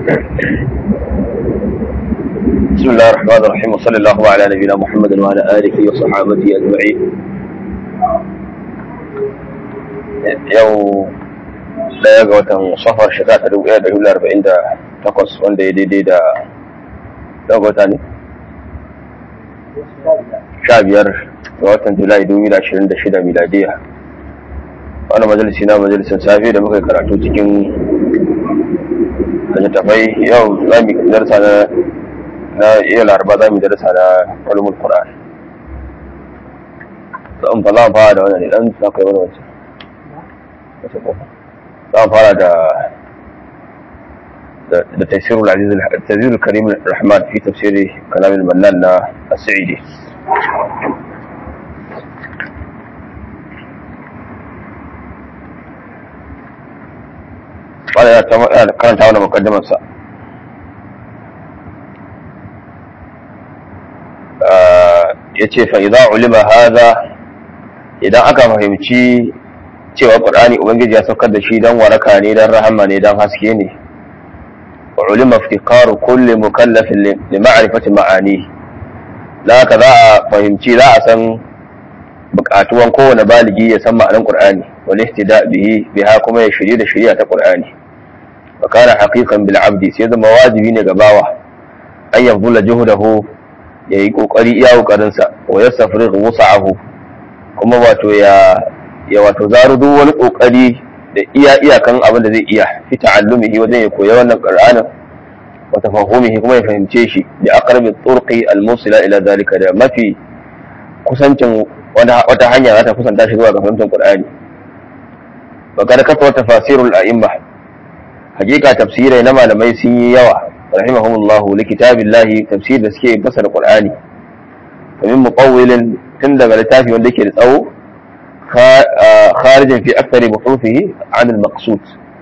بسم الله الرحمن الرحيم وصلى الله على نبينا محمد وعلى آله وصحابته أجمعين yau daya ga watan safar shekara ta dubu ɗaya da dubu arba'in da takwas wanda ya daidai da ɗaya ga wata ne sha biyar ga watan julai dubu da ashirin da shida miladiya wani majalisi na majalisin safe da muka yi karatu cikin littattafai yau za mu darsa na na iya laraba za mu darsa na ulumul qur'an zan fa za mu fara da wannan ne dan za ka yi wani wancan za mu fara da da tafsirul aziz tafsirul karim rahman fi tafsiri kalam al-mannan na as-sa'idi wanda ya karanta wani mukaddimar sa ya ce fa'iza ulima haza idan aka fahimci cewa ƙur'ani ubangiji ya saukar da shi don waraka ne don rahama ne don haske ne wa ulima iftiqaru kulli mukallafin li ma'rifati ma'ani da haka za a fahimci za a san buƙatuwan kowane baligi ya san ma'anar ƙur'ani wal ihtida bihi biha kuma ya shirye da shari'a ta ƙur'ani wa kana haqiqan bil abdi sai zama wajibi ne ga bawa an yabdula juhudahu ya yi ƙoƙari iya ƙoƙarinsa wa ya safari wusa'ahu kuma wato ya ya wato zaro duk wani ƙoƙari da iya iyakan abin da zai iya fi ta'allumihi wajen ya koya wannan qur'anin wa tafahumihi kuma ya fahimce shi da aqrabi turqi al-musila ila zalika da mafi kusancin wata hanya za ta kusanta shi zuwa ga fahimtar qur'ani wa kad kafa tafasirul a'imma hakika tafsirai na malamai sun yi yawa رحمهم الله لكتاب الله تفسير da suke fasara Qur'ani ومن مطول tun daga littafi wanda yake da tsawo kharijin fi akthari buhufihi an al-maqsud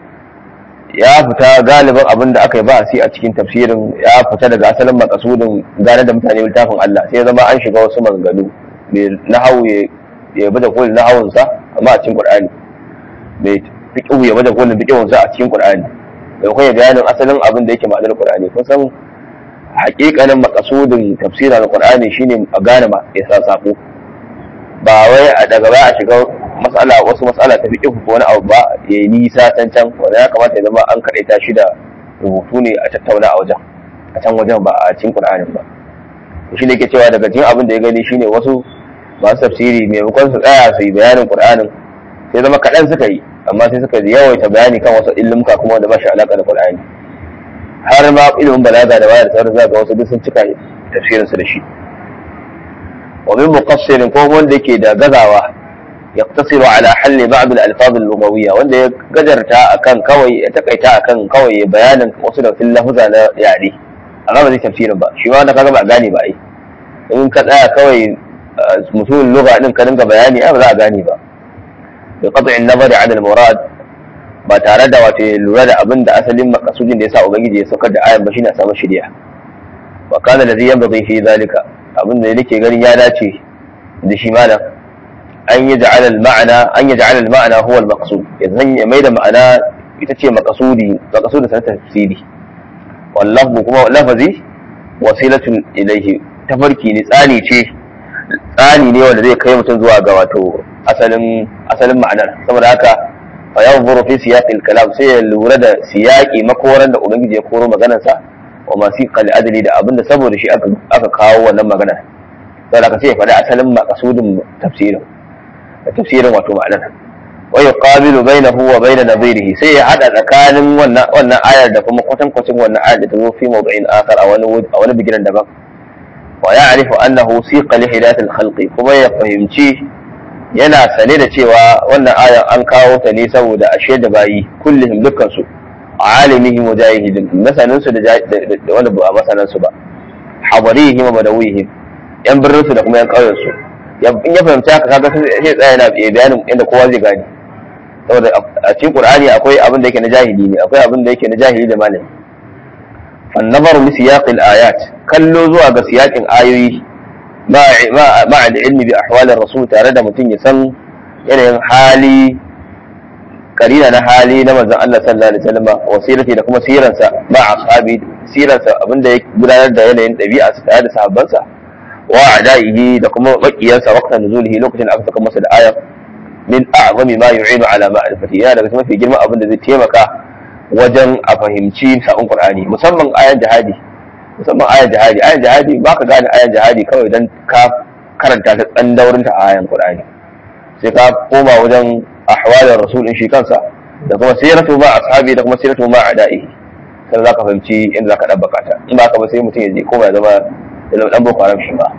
ya fita galibin abin da aka yi ba a cikin tafsirin ya fita daga asalin maqsudin gane da mutane littafin Allah sai zama an shiga wasu maganganu mai nahawu ya bada kolin nahawun sa amma a cikin Qur'ani mai fiqhu ya bada kolin fiqhun sa a cikin Qur'ani da kuma bayanin asalin abin da yake ma'anar Qur'ani kun san hakikanin makasudin tafsirin Qur'ani shine a gane ma ya sa sako ba wai a daga ba a shiga mas'ala wasu mas'ala ta fiqh ko wani abu ba ya yi nisa can can wanda ya kamata ya zama an kadaita shi da rubutu ne a tattauna a wajen a can wajen ba a cikin Qur'anin ba shi ne ke cewa daga cikin abin da ya gani shine wasu masu tafsiri maimakon su tsaya su yi bayanin Qur'anin sai zama kaɗan suka yi amma sai suka yawaita bayani kan wasu illimka kuma wanda ba shi alaka da Qur'ani har ma ilimin balaga da wayar sauran zaka wasu duk sun cika tafsirin su da shi wa min muqassirin ko wanda yake da gazawa yaqtasiru ala halli ba'd al-alfaz al-lughawiyya wanda ya gajarta akan kawai ya takaita akan kawai bayanin wasu da fil lafza na yare amma ba zai tafsirin ba shi ma wanda kaga ba gane ba ai in ka tsaya kawai mutumin lugha din ka dinga bayani ai ba za a gane ba بقطع النظر عن المراد ba tare da wato lura da abin da asalin makasudin da yasa ubangiji ya saukar da ayan ba shine a samu shari'a wa kana da zai yanbaghi fi zalika abin da nake ganin ya dace da shi malam an yi ja'ala al-ma'ana an yi ja'ala al-ma'ana huwa al-maqsud yanzu ya mai da ma'ana ita ce maqsudi maqsudi sa tafsiri wallahu kuma lafazi wasilatun ilayhi tafarki ne tsani ce tsani ne wanda zai kai mutum zuwa ga wato asalin asalin ma'anar saboda haka fa yanzuru fi siyaqil kalam sai ya lura da siyaqi makoran da ubangiji ya koro maganar sa wa masiqal adli da abinda saboda shi aka aka kawo wannan magana saboda haka sai ya faɗi asalin maqsudin tafsirin tafsirin wato ma'anar wa yuqabilu bainahu wa bain nadhirihi sai ya hada tsakanin wannan wannan ayar da kuma kwatankwacin wannan ayar da ta zo fi mawdu'in akhar a wani a wani bigiran daban wa ya'rifu annahu siqa li hidayatil khalqi kuma ya fahimci yana sane da cewa wannan ayan an kawo ta ne saboda ashe da bayi kullum dukkan su alimihim wa jahilihim masanan su da wanda ba masanan su ba hadarihim wa badawihim yan birnin su da kuma yan ƙauyen su in ya fahimci haka kaga sai tsaya yana bayanin inda kowa zai gane saboda a cikin qur'ani akwai abin da yake na jahili ne akwai abin da yake na jahili da malami fa nazaru li siyaqil ayat kallo zuwa ga siyakin ayoyi ma'a da ilmi bi ahwalir rasul tare da mutum ya san yanayin hali karina na hali na manzon Allah sallallahu alaihi wasallam wasirati da kuma siransa ba ashabi siransa abinda ya gudanar da yanayin dabi'a sa tare da sahabbansa wa adaihi da kuma makiyansa waqtan nuzulihi lokacin da aka saka masa da ayat min a'zami ma yu'inu ala ma'rifati yana daga mafi girman abin da zai taimaka wajen a fahimci sa'un qur'ani musamman ayan jihadi musamman ayan jihadi ayan jihadi ba ka gane ayan jihadi kawai dan ka karanta ta tsan daurin ta ayan qur'ani sai ka koma wajen ahwalar rasulin shi kansa da kuma siratu ma ashabi da kuma siratu ma ada'i sai za ka fahimci inda za ka dabbaka ta in ba ka ba sai mutum ya je koma ya zama ya zama dan boko haram shi ba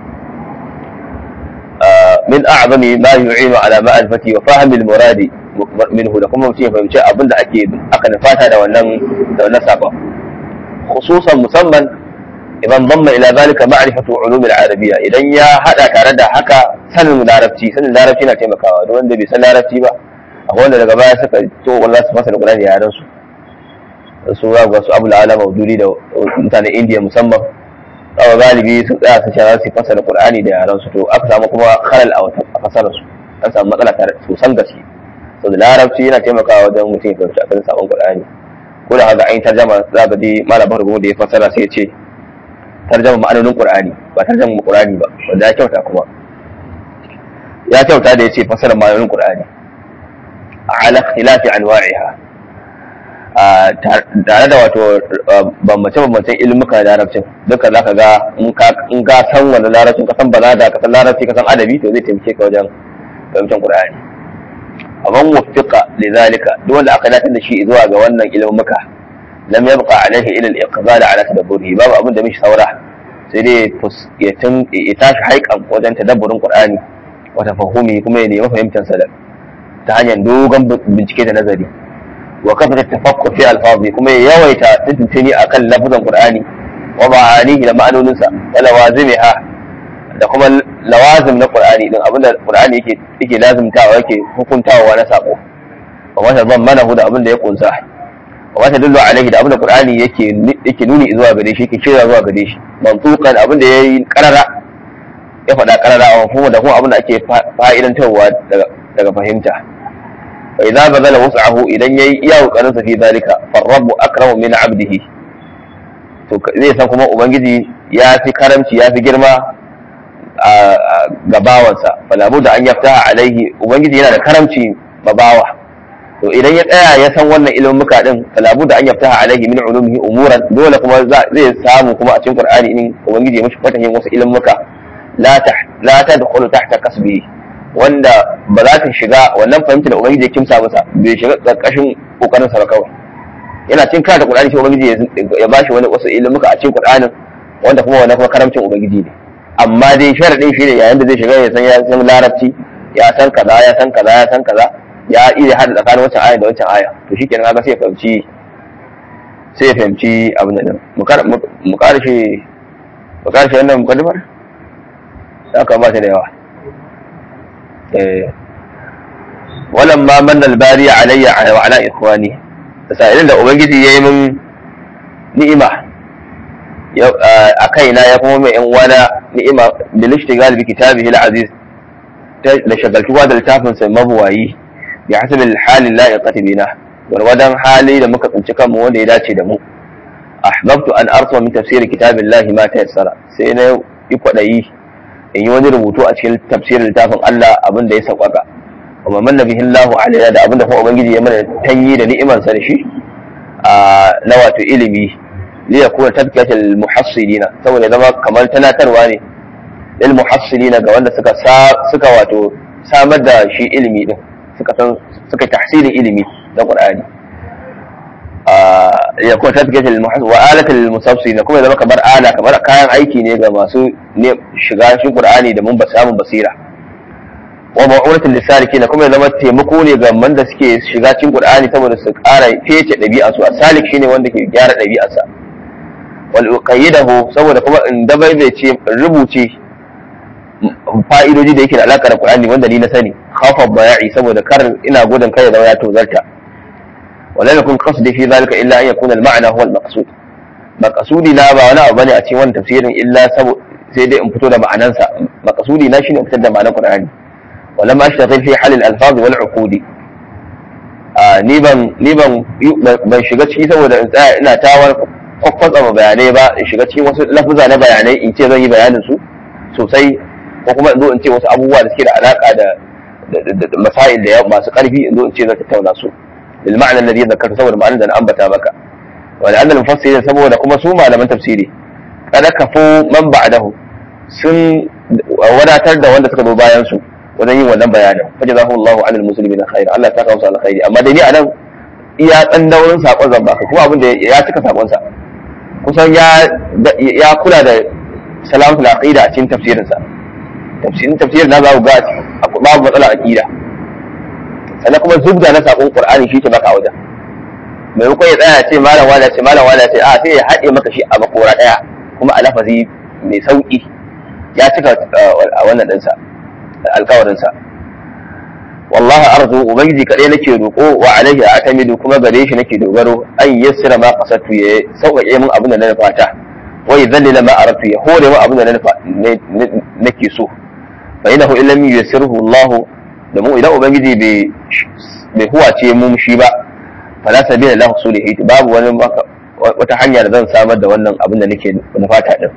min a'zami ma yu'inu ala ma'rifati wa fahmi al-muradi minhu da kuma mutum ya fahimci abin da ake aka nufata da wannan da wannan sabon khususan musamman idan damma ila zalika ma'rifatu ulum al-arabiyya idan ya hada tare da haka sanin larabci sanin larabci na taimakawa duk wanda bai san larabci ba akwai wanda daga baya suka to wallahi su fasa da Qur'ani yaran su su ga wasu Abu al-Ala Maududi da mutanen India musamman kawai galibi sun tsaya su shara su fasa da Qur'ani da yaran su to aka samu kuma khalal a fasarar su an samu matsala tare sosan gaske to da larabci yana taimakawa wajen mutum ya fahimci akan sabon Qur'ani ko da haka an yi tarjama za ka ji malamin rubutu da ya fasara sai ya ce tarjama ma'anonin Qur'ani ba tarjama Qur'ani ba wanda ya kyauta kuma ya kyauta da ya ce fasara ma'anonin Qur'ani ala ikhtilafi anwa'iha tare da wato bambance bambancen ilmuka da larabcin duka zaka ga in ka san wani larabcin ka san balaga ka san larabci ka san adabi to zai taimake ka wajen fahimtar Qur'ani aban wuffiqa lidhalika duk wanda aka dace da shi zuwa ga wannan ilmuka lam yabqa alaihi ila al-iqbal ala tadabburihi babu abin da mishi saura sai dai ya tun ya tashi haikan wajen tadabburin Qur'ani wa tafahumi kuma ya nemi fahimtar sa ta hanyar dogon bincike da nazari wa kafa tafakkur fi alfazi kuma ya yawaita tuntuntuni akan lafazan Qur'ani wa ma'anihi da ma'anoninsa wa lawazimiha da kuma lawazim na Qur'ani din abinda Qur'ani yake yake lazimtawa yake hukuntawa na sako wa wata zammanahu da abinda ya kunsa wa wata dullu alaihi da abinda Qur'ani yake yake nuni zuwa gare shi yake kira zuwa gare shi mantuqan abinda yayi karara ya faɗa karara a kuma da kuma abinda ake fa'idantarwa daga daga fahimta fa idza bazala wus'ahu idan yayi iya kokarin sa fi zalika farrabu akramu min 'abdihi to zai san kuma ubangiji ya fi karamci ya fi girma ga bawansa falabu da an yafta alaihi ubangiji yana da karamci ma bawa to idan ya tsaya ya san wannan ilmuka din falabu da an yafta alaihi min ulumihi umuran dole kuma zai samu kuma a cikin qur'ani in ubangiji ya mishi fatahin wasu ilmuka la ta la tadkhulu tahta kasbi wanda ba za ta shiga wannan fahimta da ubangiji ya kimsa masa bai shiga karkashin kokarin sa ba kawai yana cin karanta qur'ani sai ubangiji ya bashi wani wasu ilmuka a cikin qur'anin wanda kuma wannan kuma karamcin ubangiji ne amma dai sharadin shi ne yayin da zai shiga ya san ya san larabci ya san kaza ya san kaza ya san kaza ya iya hada tsakanin wancan aya da wancan aya to shikenan kaga sai ya fahimci sai ya fahimci abin nan mu karshe mu karshe wannan mukaddimar ya kamata da yawa eh walamma manna albari alayya wa ala ikhwani sa'ilin da ubangiji yayi min ni'ima a kaina ya kuma mai yan uwana ni'ima da lishtigal bi kitabihi al-aziz da shagaltuwa da littafin sa mabuwayi bi hasabil hali la'iqati bina gwargwadon hali da muka tsinci kanmu wanda ya dace da mu ahbabtu an arsa min tafsir kitabillahi ma tayassara sai na yi kwadayi in yi wani rubutu a cikin tafsirin littafin Allah abin da ya sauƙaƙa kuma manna bihi Allahu alaina da abin da kuma ubangiji ya mana tanyi da ni'imansa da shi na wato ilimi liyakuna tazkiyatul muhassilina saboda zama kamar tanatarwa ne lil muhassilina ga wanda suka suka wato samar da shi ilimi din suka san suka tahsilin ilimi da Qur'ani ya kuma tazkiyatul muhassil wa alatul musabsirina kuma zama kamar ala kamar kayan aiki ne ga masu ne shiga shi Qur'ani da mun ba samun basira wa ma'uratul lisalikin kuma zama taimako ne ga wanda suke shiga cikin Qur'ani saboda su ƙara fece ɗabi'arsu a salik shine wanda ke gyara ɗabi'arsa wal uqayyidahu saboda kuma in dabai bai ce rubuce fa'idoji da yake da alaka da Qur'ani wanda ni na sani khafa baya'i saboda kar ina gudun kai da ya tozarta wala yakun qasdi fi zalika illa an yakuna al-ma'na huwa al-maqsud maqsudi na ba wani abu bane a cikin wannan tafsirin illa sai dai in fito da ma'anansa maqsudi na shine in fitar da ma'anar Qur'ani wala ma ashtaghil fi hal al-alfaz wal uqudi ni ban ni ban ban shiga ciki saboda in tsaya ina tawar kwakwatsa bayanai ba in shiga cikin wasu lafuza na bayanai in ce zan yi bayanin su sosai ko kuma in zo in ce wasu abubuwa da suke da alaka da masail da masu karfi in zo in ce zan tattauna su bil ma'ana alladhi zakarta saboda ma'anar da na ambata maka wa la'anna al-mufassirin saboda kuma su malaman tafsiri kada kafu man ba'dahu sun wadatar da wanda suka zo bayan su wajen yin wannan bayanin fa jazakumullahu 'anil muslimin khair Allah ya saka musu alkhairi amma dai ni anan iya dan daurin sakon zan baka kuma abin da ya cika sakon sa kusan ya ya kula da salamatul aqida a cikin tafsirin sa tafsirin tafsirin na za ku ga babu matsala aqida sannan kuma zubda na sakon qur'ani shi ke baka a wajen maimakon ya tsaya ce malam wala ce malam wala ce a sai ya haɗe maka shi a makora ɗaya kuma a lafazi mai sauƙi ya cika a wannan ɗinsa alkawarinsa wallahi arzu ubangiji kaɗai nake roƙo wa alaihi atamidu kuma gare shi nake dogaro an yassira ma qasatu ya sauƙaƙe min abin da na nufa ta wa yadhallila ma aratu ya hore min abin da na nufa nake so fa innahu illam yuyassirhu Allah da mu idan ubangiji bai bai huwace mu shi ba fala sabila lahu sulihi babu wani wata hanya da zan samar da wannan abin da nake nufata din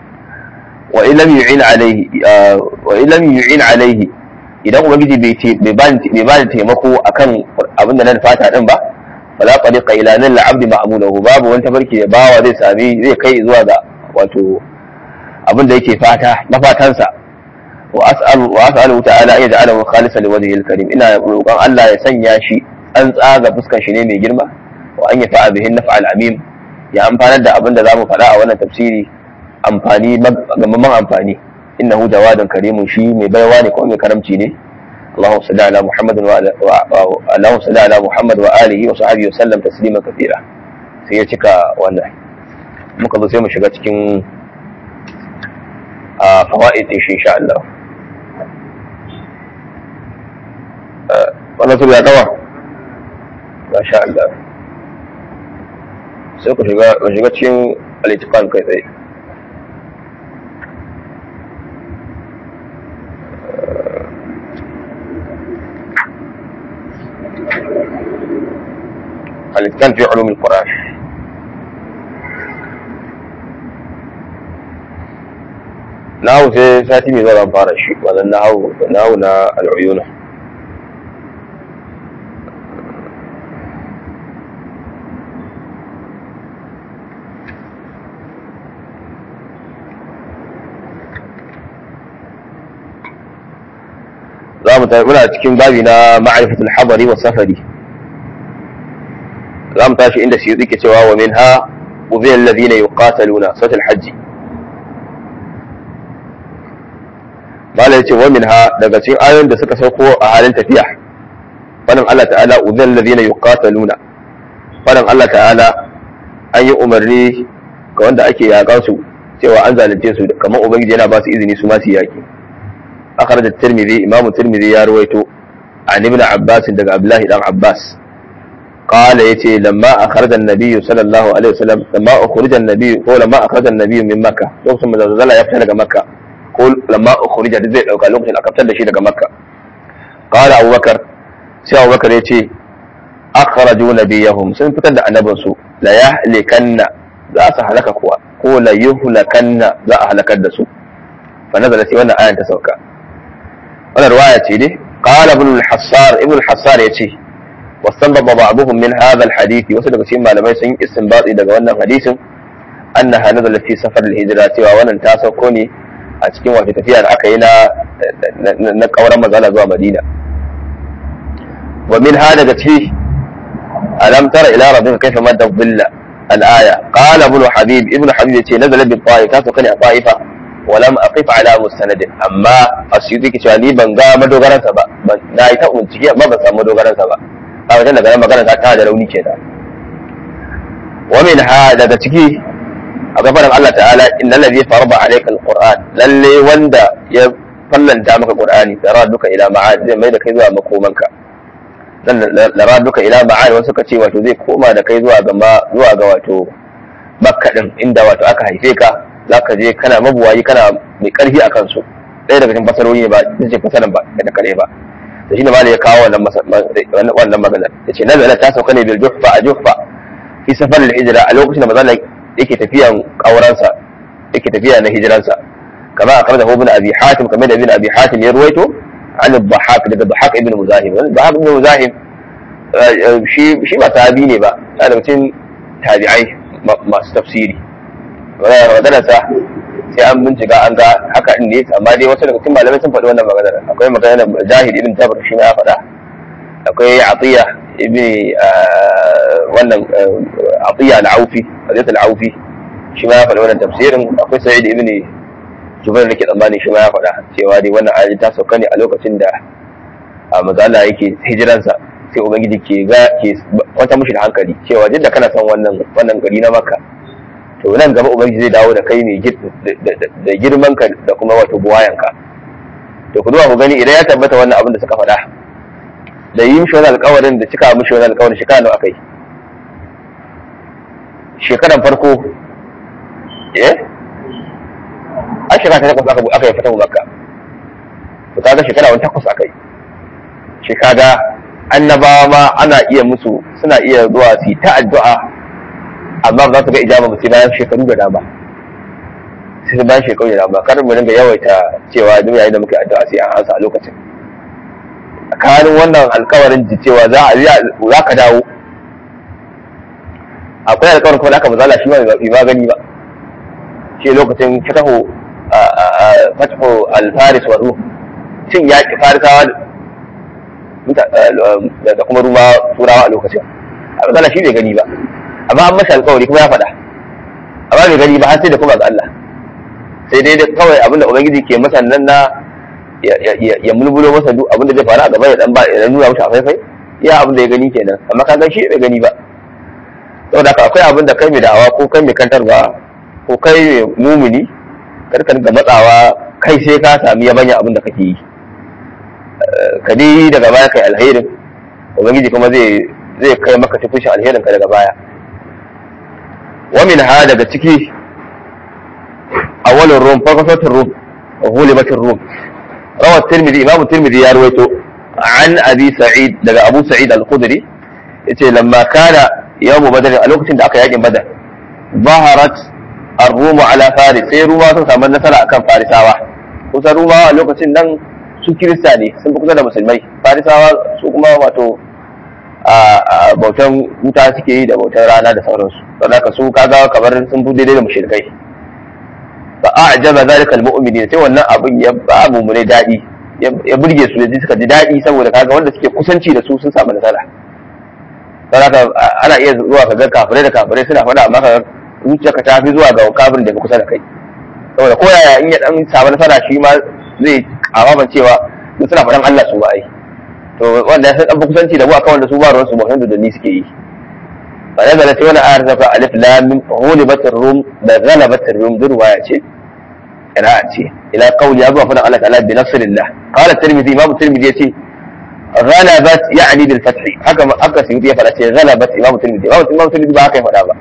wa illam yu'in alaihi wa illam yu'in alaihi idan ubangiji bai ba da taimako akan abin da na fata din ba fala tariqa ila nan al-abd ma'mulahu babu wani tabarki da bawa zai sami zai kai zuwa ga wato abin da yake fata na fatansa wa as'alu wa as'alu ta'ala an yaj'alahu khalisan liwajhihi al-karim ina roƙon Allah ya sanya shi an tsaga fuskar shi ne mai girma wa an yafa'a bihi naf'a al-amim ya amfanar da abin da zamu faɗa a wannan tafsiri amfani gamamman amfani innahu jawadun karimun shi mai baiwa ne kuma mai karamci ne اللهم صل على محمد وعلى اللهم صل على محمد واله وصحبه وسلم تسليما كثيرا sai ya cika wannan muka zo sai mu shiga cikin a fawaid din shi insha Allah wannan su ya dawa masha Allah sai ku shiga ku shiga cikin al-itiqan kai tsaye الاتقان في علوم القرآن nahu sai sati mai zuwa zan fara shi wannan nahu nahu na al'uyuna za mu muna cikin babi na ma'arifatul habari wa safari za mu tashi inda siyuti ke cewa wa min ha ubiyar ladina yuqataluna sautul hajji mala yace wa min ha daga cikin ayoyin da suka sauko a halin tafiya fadin Allah ta'ala ubiyar ladina yuqataluna fadin Allah ta'ala an yi umarni ga wanda ake yakan su cewa an zalunce su kamar ubangiji yana ba su izini su ma su yaki akhraj at-tirmidhi imamu tirmidhi ya ruwaito an ibn abbas daga abdullahi dan abbas قال يتي لما أخرج النبي صلى الله عليه وسلم لما أخرج النبي هو لما أخرج النبي من مكة لوكسن من زلزال يفتح لك مكة قول لما أخرج زي لو قال لوكسن أكبت لشي لك مكة قال أبو بكر سي أبو بكر يتي أخرجوا نبيهم سن فتد النبي سو لا يهلكن لا سهلك كوا ko la yuhlakanna za a halakar da su fa nazala sai wannan ayan ta sauka wannan riwaya ce dai qala ibn al-hassar ibn al-hassar yace واستنبط بعضهم من هذا الحديث وصدق cikin malamai sun yi istinbati daga wannan hadisin annaha nazala fi safar al-hijra cewa wannan ta sauko ne a cikin wata tafiya da aka yi na na kauran mazala zuwa Madina wa min hada daga ciki alam tara ila rabbika kayfa madda dhilla al-aya qala ibn habib ibn habib yace nazala bi ta'if ta sauka ne a ta'ifa wa lam aqif ala mustanad amma asyuti ke cewa ni ban ga madogaransa ba na yi ta bincike amma ban samu madogaransa ba a wajen daga nan magana ta da rauni ke da wa min ha daga ciki a gabanin Allah ta'ala inna allazi farada alayka alquran lalle wanda ya fallanta maka qur'ani da duka ila ma'ad zai mai da kai zuwa makomanka dan la duka ila ma'ad wasu suka ce wato zai koma da kai zuwa ga zuwa ga wato makka din inda wato aka haife ka zaka je kana mabuwayi kana mai karfi akan su ɗaya daga cikin fasarori ne ba ita ce fasaran ba da kare ba da shine malai ya kawo wannan wannan magana yace nazala ta sauka ne bil juhfa a juhfa fi safar al-hijra a lokacin da manzo yake tafiyan kauransa yake tafiya na hijiransa kama akhrajahu ibn abi hatim kamar da ibn abi hatim ya ruwaito an al-dhahak daga dhahak ibn muzahim dhahak ibn muzahim shi shi ba sahabi ne ba yana da cikin tabi'ai masu tafsiri wannan magana sa sai an bincika an ga haka din ne amma dai wasu daga cikin malamai sun faɗi wannan magana akwai magana jahid ibn jabr shi ma ya faɗa akwai atiya ibn wannan atiya al-aufi hadith al-aufi shi ma ya faɗi wannan tafsirin akwai sa'id ibn jubair da ke tsammani shi ma ya faɗa cewa dai wannan ayi ta sauka ne a lokacin da mazala yake hijiransa sai ubangiji ke ga ke kwanta mushi da hankali cewa duk da kana son wannan wannan gari na makka to nan gaba ubangiji zai dawo da kai mai da girman ka da kuma wato buwayan ka to ku zuwa ku gani idan ya tabbata wannan abin da suka faɗa da yi mishi wani alƙawarin da cika mishi wani alƙawarin shekara nawa akai shekaran farko eh a shekara ta takwas aka aka yi fatan makka to kaga shekara wani takwas akai shi kaga annabawa ma ana iya musu suna iya zuwa su yi ta addu'a amma ba za su ga ijaba ba sai bayan shekaru da dama sai su bayan shekaru da dama kar mu dinga yawaita cewa duk yayin da muke addu'a sai an ansa a lokacin tsakanin wannan alkawarin ji cewa za a za ka dawo akwai alkawarin kuma da aka bazala shi ma bai ma gani ba shi lokacin fatahu fatahu al-faris wa ruh cin yaƙi farisawa da kuma ruma turawa a lokacin a bazala shi bai gani ba amma an masa alkawari kuma ya faɗa amma bai gani ba har sai da kuma ga Allah sai dai da kawai abinda ubangiji ke masa nan na ya mulmulo masa duk abinda zai faru a gaba ya dan ba ya nuna masa faifai ya abinda ya gani kenan amma ka shi bai gani ba saboda haka akwai abin da kai mai da'awa ko kai mai kantarwa ko kai mai mumuni karka ga matsawa kai sai ka sami yabanya abin da kake yi ka dai daga baya kai alherin ubangiji kuma zai zai kai maka tufushin alherin ka daga baya ومن هذا daga ciki awalin rum farkasatun rum hulibatin rum rawar tirmidhi imam tirmidhi ya ruwaito an abi sa'id daga abu sa'id al-khudri yace lamma kana yawmu badr a lokacin da aka yakin badar baharat ar-rum ala faris sai ruma sun samu nasara akan farisawa kusa ruma a lokacin nan su kirista ne sun fi kusa da musulmai farisawa su kuma wato a bautan wuta suke yi da bautan rana da sauransu don haka su kaga kamar sun fi daidai da mushrikai fa a'jaba zalika almu'minin sai wannan abin ya ba mu ne dadi ya burge su da suka ji dadi saboda kaga wanda suke kusanci da su sun samu nasara don haka ana iya zuwa kaga kafirai da kafirai suna faɗa amma kaga zuciyarka ta fi zuwa ga kafirin da ke kusa da kai saboda ko yaya in ya dan samu nasara shi ma zai amaman cewa suna faɗan Allah su ba ai to wanda ya san dan kusanci da mu akan wanda su ba ruwan su ba da ni suke yi fa da zalata wani ayar ta alif lam mim ghulibat rum da ghalabat rum duk waya ce qira'a ce ila qawli ya zuwa fadan Allah ta'ala bi nasrillah qala tirmidhi imam tirmidhi yace ghalabat ya'ni bil fath haka haka sai ya fada ce ghalabat imam tirmidhi imam tirmidhi ba haka ya fada ba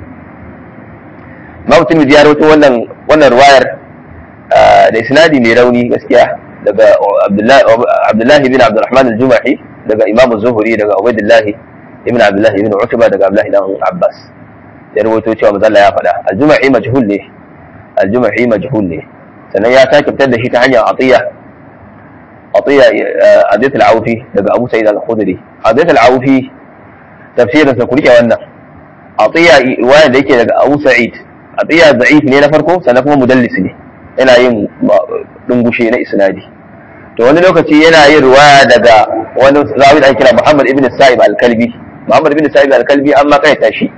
imam tirmidhi ya rawaito wannan wannan riwayar da isnadi mai rauni gaskiya daga Abdullahi bin Abdurrahman al-Jumahi daga Imam Zuhri daga Ubaydullah ibn Abdullah ibn Utba daga Abdullah ibn Abbas ya rawaito cewa manzo ya faɗa al-Jumahi majhul ne al-Jumahi majhul ne sannan ya sake fitar da shi ta hanyar Atiya Atiya Adith al-Awfi daga Abu Sa'id al-Khudri Adith al-Awfi tafsirin sa kurike wannan Atiya riwaya da yake daga Abu Sa'id Atiya da'if ne na farko sannan kuma mudallis ne yana yin dungushe na isnadi to wani lokaci yana yin ruwaya daga wani zawi da ake kira Muhammad ibn Sa'ib al-Kalbi Muhammad ibn Sa'ib al-Kalbi an ma kaita shi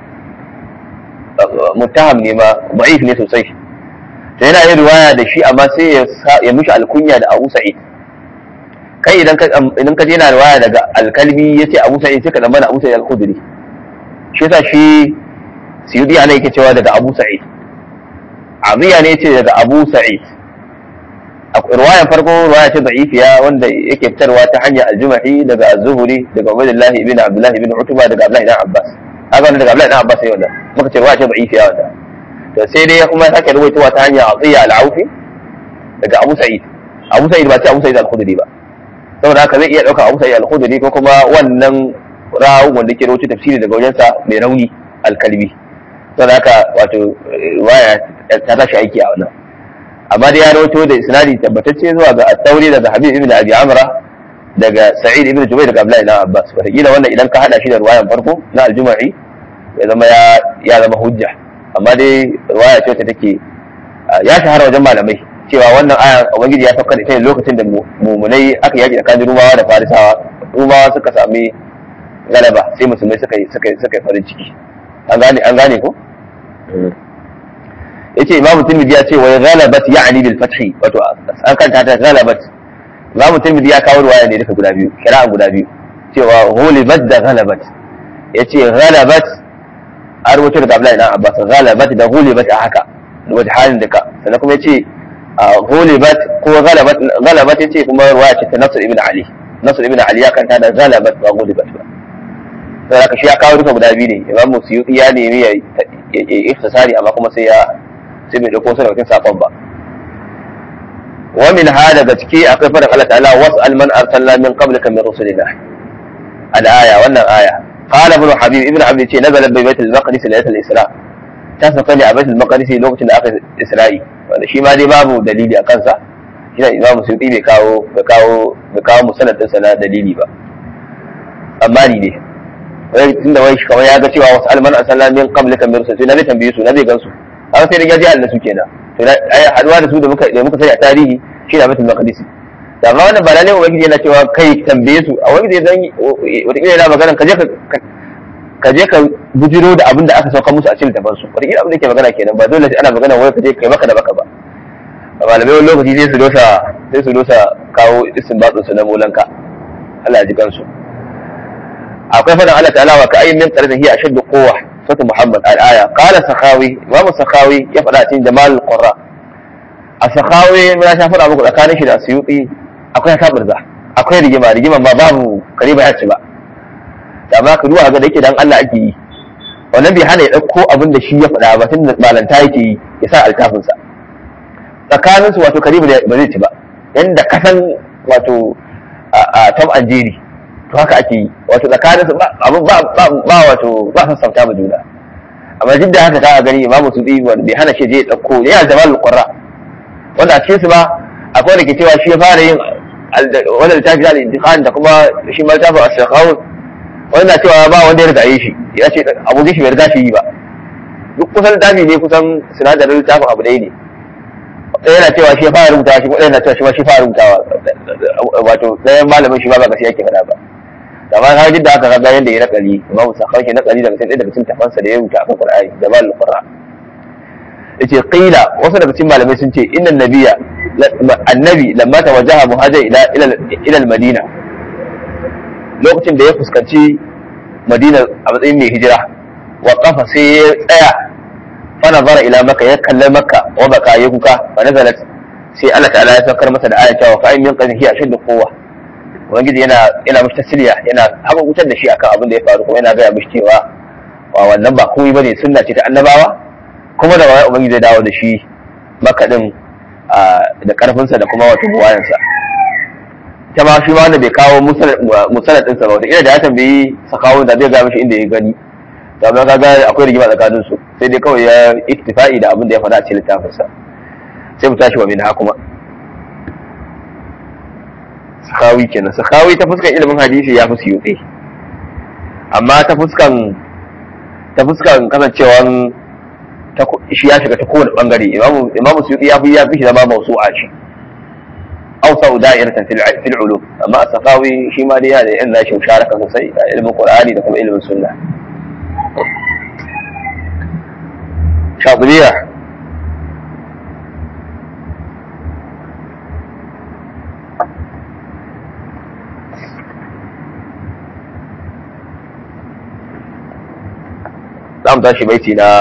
muttaham ne ma da'if ne sosai to yana yin ruwaya da shi amma sai ya mishi alkunya da Abu Sa'id kai idan ka idan ka je yana ruwaya daga al-Kalbi yace Abu Sa'id sai ka dan bana Abu Sa'id al-Khudri shi yasa shi Suyudi ana yake cewa daga Abu Sa'id Aziya ne ce daga Abu Sa'id ruwayan farko ruwaya ce da'ifiya wanda yake fitarwa ta hanyar al-Jumahi daga Az-Zuhri daga Ubaydullah ibn Abdullah ibn Utba daga Abdullah ibn Abbas haka wanda daga Abdullah ibn Abbas sai wannan muka ce ruwaya ce da'ifiya wanda to sai dai kuma sake ruwaitowa ta hanyar Aziya al-Aufi daga Abu Sa'id Abu Sa'id ba ce Abu Sa'id al-Khudri ba saboda haka zai iya ɗauka abu sai al-khudri ko kuma wannan rawu wanda ke rawaito tafsiri daga wajensa mai rauni al-kalbi saboda haka wato waya ta tashi aiki a wannan amma dai ya rawaito da isnadi tabbatacce zuwa ga at-tawri daga habib ibn abi amra daga sa'id ibn jubair daga abdullahi ibn abbas wataƙila wannan idan ka hada shi da ruwayan farko na al-juma'i ya zama ya zama hujja amma dai ruwaya ce ta take ya shahara wajen malamai cewa wannan aya ubangiji ya saukar ita ne lokacin da mumunai aka yaki tsakanin rumawa da farisawa rumawa suka sami galaba sai musulmai suka yi suka yi farin ciki an gane an gane ko yace imamu tirmidhi ya ce wa ghalabat ya'ni bil fathi wato an kanta ta ghalabat imamu tirmidhi ya kawo ruwaya ne duka guda biyu kira'an guda biyu cewa ghulibat da ghalabat yace ghalabat an rubuta daga Abdullahi dan Abbas ghalabat da ghulibat a haka wajen halin duka sannan kuma yace ghulibat ko ghalabat ghalabat yace kuma ruwaya ce ta Nasr ibn Ali Nasr ibn Ali ya kanta da ghalabat ba ghulibat ba sai haka shi ya kawo duka guda biyu ne Imam Suyuti ya nemi ya ikhtisari amma kuma sai ya sai bai dauko sai cikin sakon ba wa min hada daga ciki akwai faɗin Allah ta'ala was'al man arsalna min qablika min rusulina al-aya wannan aya qala ibn habib ibn habib ce nazala bi baitul maqdis laylatul isra ta sauka ne a baitul maqdis lokacin da aka isra'i wanda shi ma dai babu dalili a kansa shi da imamu suyuti bai kawo bai kawo bai kawo musanadin sa na dalili ba amma ni ne wai tunda wai shi kamar ya ga cewa was'al man arsalna min qablika min rusulina na bai tambaye su na bai gansu an sai da gaji da su kenan to ai haduwa da su da muka da muka sani a tarihi shi da mutum maqdisi da amma wannan ba lalle ubangiji yana cewa kai tambaye su a wani zai zan wata kila yana magana ka je ka ka je ka bujiro da abin da aka sauka musu a cikin daban su wata kila abin da yake magana kenan ba dole sai ana magana wai ka je kai maka da baka ba malamai wani lokaci sai su dosa sai su dosa kawo istinbatsin su na molanka Allah ya ji kansu akwai fadan Allah ta'ala wa ka ayyin min qaryatin hiya ashaddu quwwa sura Muhammad al-aya qala sakhawi Imam sakhawi ya fada cikin Jamal al-Qurra a sakhawi mun sha fada muku tsakanin shi da Suyuti akwai sabirza akwai rigima rigima ma babu kariba ya ci ba amma ka duba ga da yake dan Allah ake yi wannan bai hana ya dauko abin da shi ya fada ba tunda malanta yake yi ya sa altafin sa tsakanin su wato kariba ba zai ci ba yanda kasan wato a Tom and Jerry to haka ake yi wato tsakanin su ba ba wato ba san sauta ba juna amma duk da haka ka gani imamu su bi wanda bai hana shi je ya dauko ya jamal qurra wanda a cikin su ba akwai da ke cewa shi ya fara yin wannan littafi da intiqan da kuma shi ma littafin as-sakhawi wanda cewa ba wanda ya riga yi shi ya ce abokin shi bai riga shi yi ba duk kusan littafi ne kusan sinadarin littafin abu ɗaya ne ɗaya na cewa shi ya fara rubuta shi ɗaya na cewa shi ma shi fara rubutawa wato ɗayan malamin shi ba ba gaskiya yake faɗa ba amma ka ji da aka ga yanda ya nakali imamu sakhawi ke nakali daga cikin daga cikin tafansa da ya rubuta akan qur'ani jamal qur'an yace qila wasu daga cikin malamai sun ce inna nabiyya annabi lamma tawajjaha muhajir ila ila ila al-madina lokacin da ya fuskanci madina a matsayin mai hijira wa qafa sai ya tsaya fa nazara ila makka ya kalli makka wa baka ya kuka fa nazalat sai Allah ta'ala ya saukar masa da ayata wa fa'in min qadhihi ashaddu quwwa ubangiji yana yana mishi tasiriya yana haka wutar da shi akan abin da ya faru kuma yana gaya mishi cewa wa wannan ba komai bane sunna ce ta annabawa kuma da wani ubangiji zai dawo da shi makaɗin da ƙarfinsa da kuma wata buwayansa ta ma shi ma wanda bai kawo musanad ɗinsa ba wata da ya tambayi sakawo da zai gaya mishi inda ya gani to amma kaga akwai rigima tsakanin su sai dai kawai ya iktifa'i da abin da ya faɗa a cikin littafinsa sai mu tashi wa min kuma sakawi kenan sakawi ta fuskan ilimin hadisi ya fi suyuɗe amma ta fuskan ta fuskan kasancewan shi ya shiga ta kowane bangare imamu suyuti ya fi ya fi shi zama mausu'a shi awsa da'iratan fil ulum amma as-safawi shi ma dai yana da yan nashi musharaka sosai a ilimin qur'ani da kuma ilimin sunna shadriya za mu tashi baiti na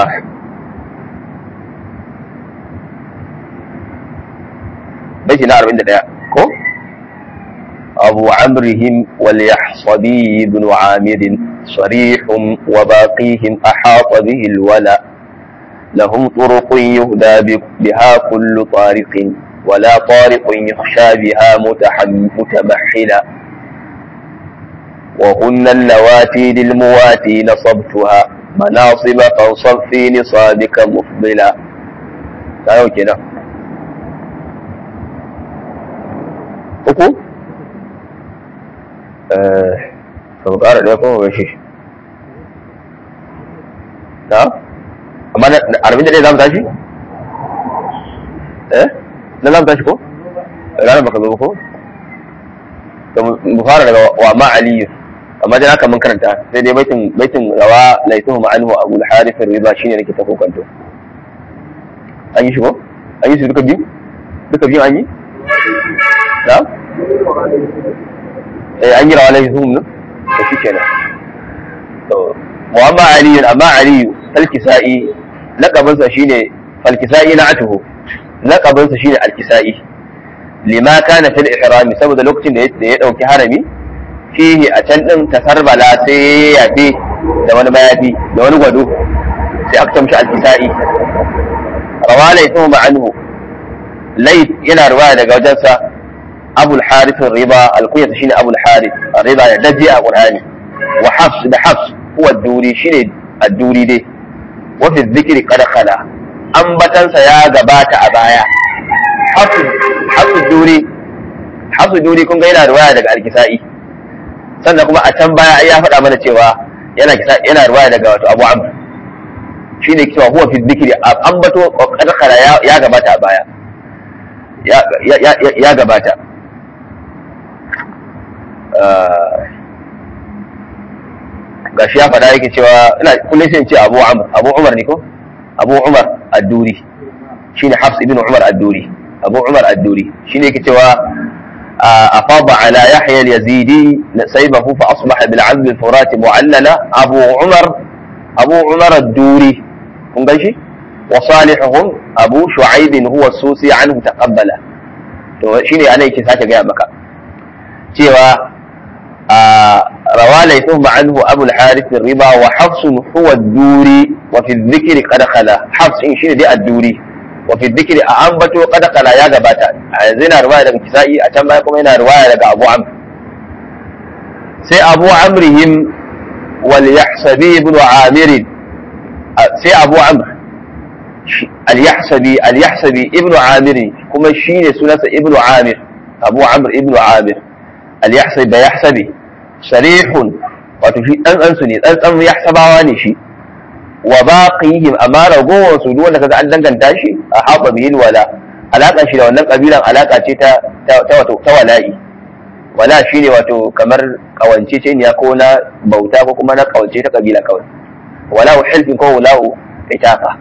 baiti na 41 ko abu amrihim wal yahsabi ibn amir صريح وباقيهم أحاط به الولا لهم طرق يهدى بها كل طارق ولا طارق يخشى بها متمحلا وهن اللواتي للمواتي نصبتها مناصب فانصب في نصابك مفضلا تعالوا كده uku eh to ƙara ɗaya kuma ba shi na amma na arba'in da ɗaya za mu tashi eh na za mu tashi ko ranar baka zo ko to mu fara daga wa ma aliyu amma dai haka mun karanta sai dai baitin baitin rawa laituhu ma'anhu abu al-harith ar-riba shine nake ta kokanto an yi shi ko an yi shi duka biyu duka biyu an yi na eh an yi rawa laituhu ne to shi kenan to wa amma aliyu amma aliyu al-kisa'i laqabinsa shine al-kisa'i na'atuhu laqabinsa shine al-kisa'i lima kana fil ihrami saboda lokacin da ya dauki harami fihi a can din tasarbala sai ya yafe da wani mayafi da wani gwado sai aka tamshi al-kisa'i rawa laythu ma'anhu layt yana riwaya daga wajensa abul harith riba al-kunya shine abul harith riba ya daji a qur'ani wa hafs da hafs huwa duri shine ad-duri dai wa fi dhikri qad khala ambatansa ya gabata a baya hafsu duri hafsu duri kun ga yana riwaya daga alkisa'i sannan kuma a can baya ya faɗa mana cewa yana kisa yana riwaya daga wato Abu Amr shine cewa huwa fi dhikri ambato kadkara ya gabata a baya ya gabata gashi ya faɗa yake cewa ina kullum sai in ce Abu Amr Abu Umar ne ko Abu Umar ad-Duri shine Hafs ibn Umar ad-Duri abu umar adduri shi ne ke cewa a faba ala yahya al-yazidi saibahu fa asbaha bil azm al-furat mu'allala abu umar abu umar adduri kun gan shi wa salihuhum abu shu'aib huwa susi anhu taqabbala to shine ana yake sake gaya maka cewa روى ليثهم عنه أبو الحارث الربا وحفص هو الدوري وفي الذكر قد خلا حفص إن شين دي الدوري وفي الذكر أنبتو قد قال يا غباتا زينا رواية daga Kisa'i a can baya kuma yana riwaya daga Abu Amr sai Abu Amrihim wal Yahsabi ibn Amir sai Abu Amr al Yahsabi al Yahsabi ibn Amir kuma shine sunansa ibn Amir Abu Amr ibn Amir al Yahsabi da Yahsabi sarihun wato shi dan dan su ne dan dan Yahsabawa ne shi wa baqihim amma ragowar su duk wanda kaga an danganta shi a haɓa bihin wala alaka shi da wannan kabilan alaka ce ta ta wato ta wala'i wala shine wato kamar kawance ce ne ko na bauta ko kuma na kawance ta kabila kawai wala hilfin ko wala itafa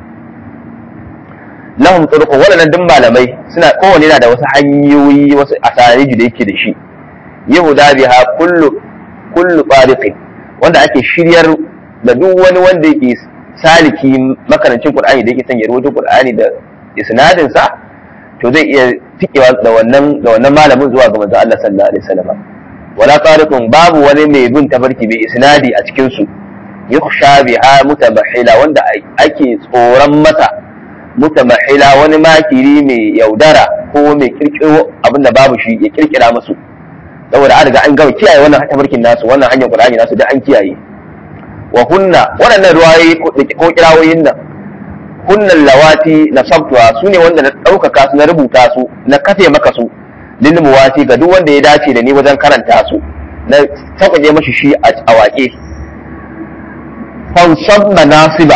lahum turuqu wannan duk malamai suna kowanne yana da wasu hanyoyi wasu asariji da yake da shi yahuda biha kullu kullu tariqin wanda ake shiryar da duk wani wanda yake saliki makarancin Qur'ani da yake son ya rubuta Qur'ani da isnadin sa to zai iya tikewa da wannan da wannan malamin zuwa ga manzon Allah sallallahu alaihi wasallam wala tariqun babu wani mai bin tabarki bai isnadi a cikin su yukhsha biha mutabahila wanda ake tsoron masa mutabahila wani makiri mai yaudara ko mai kirkiro abinda babu shi ya kirkira musu saboda an riga an gama kiyaye wannan tabarkin nasu wannan hanyar Qur'ani nasu da an kiyaye wa hunna waɗannan ruwayoyi ko kirawoyin nan hunnan lawati na sabtuwa su ne wanda na ɗaukaka su na rubuta su na kafe maka su lil muwati ga duk wanda ya dace da ni wajen karanta su na sauƙaƙe mashi shi a waƙe fansab manasiba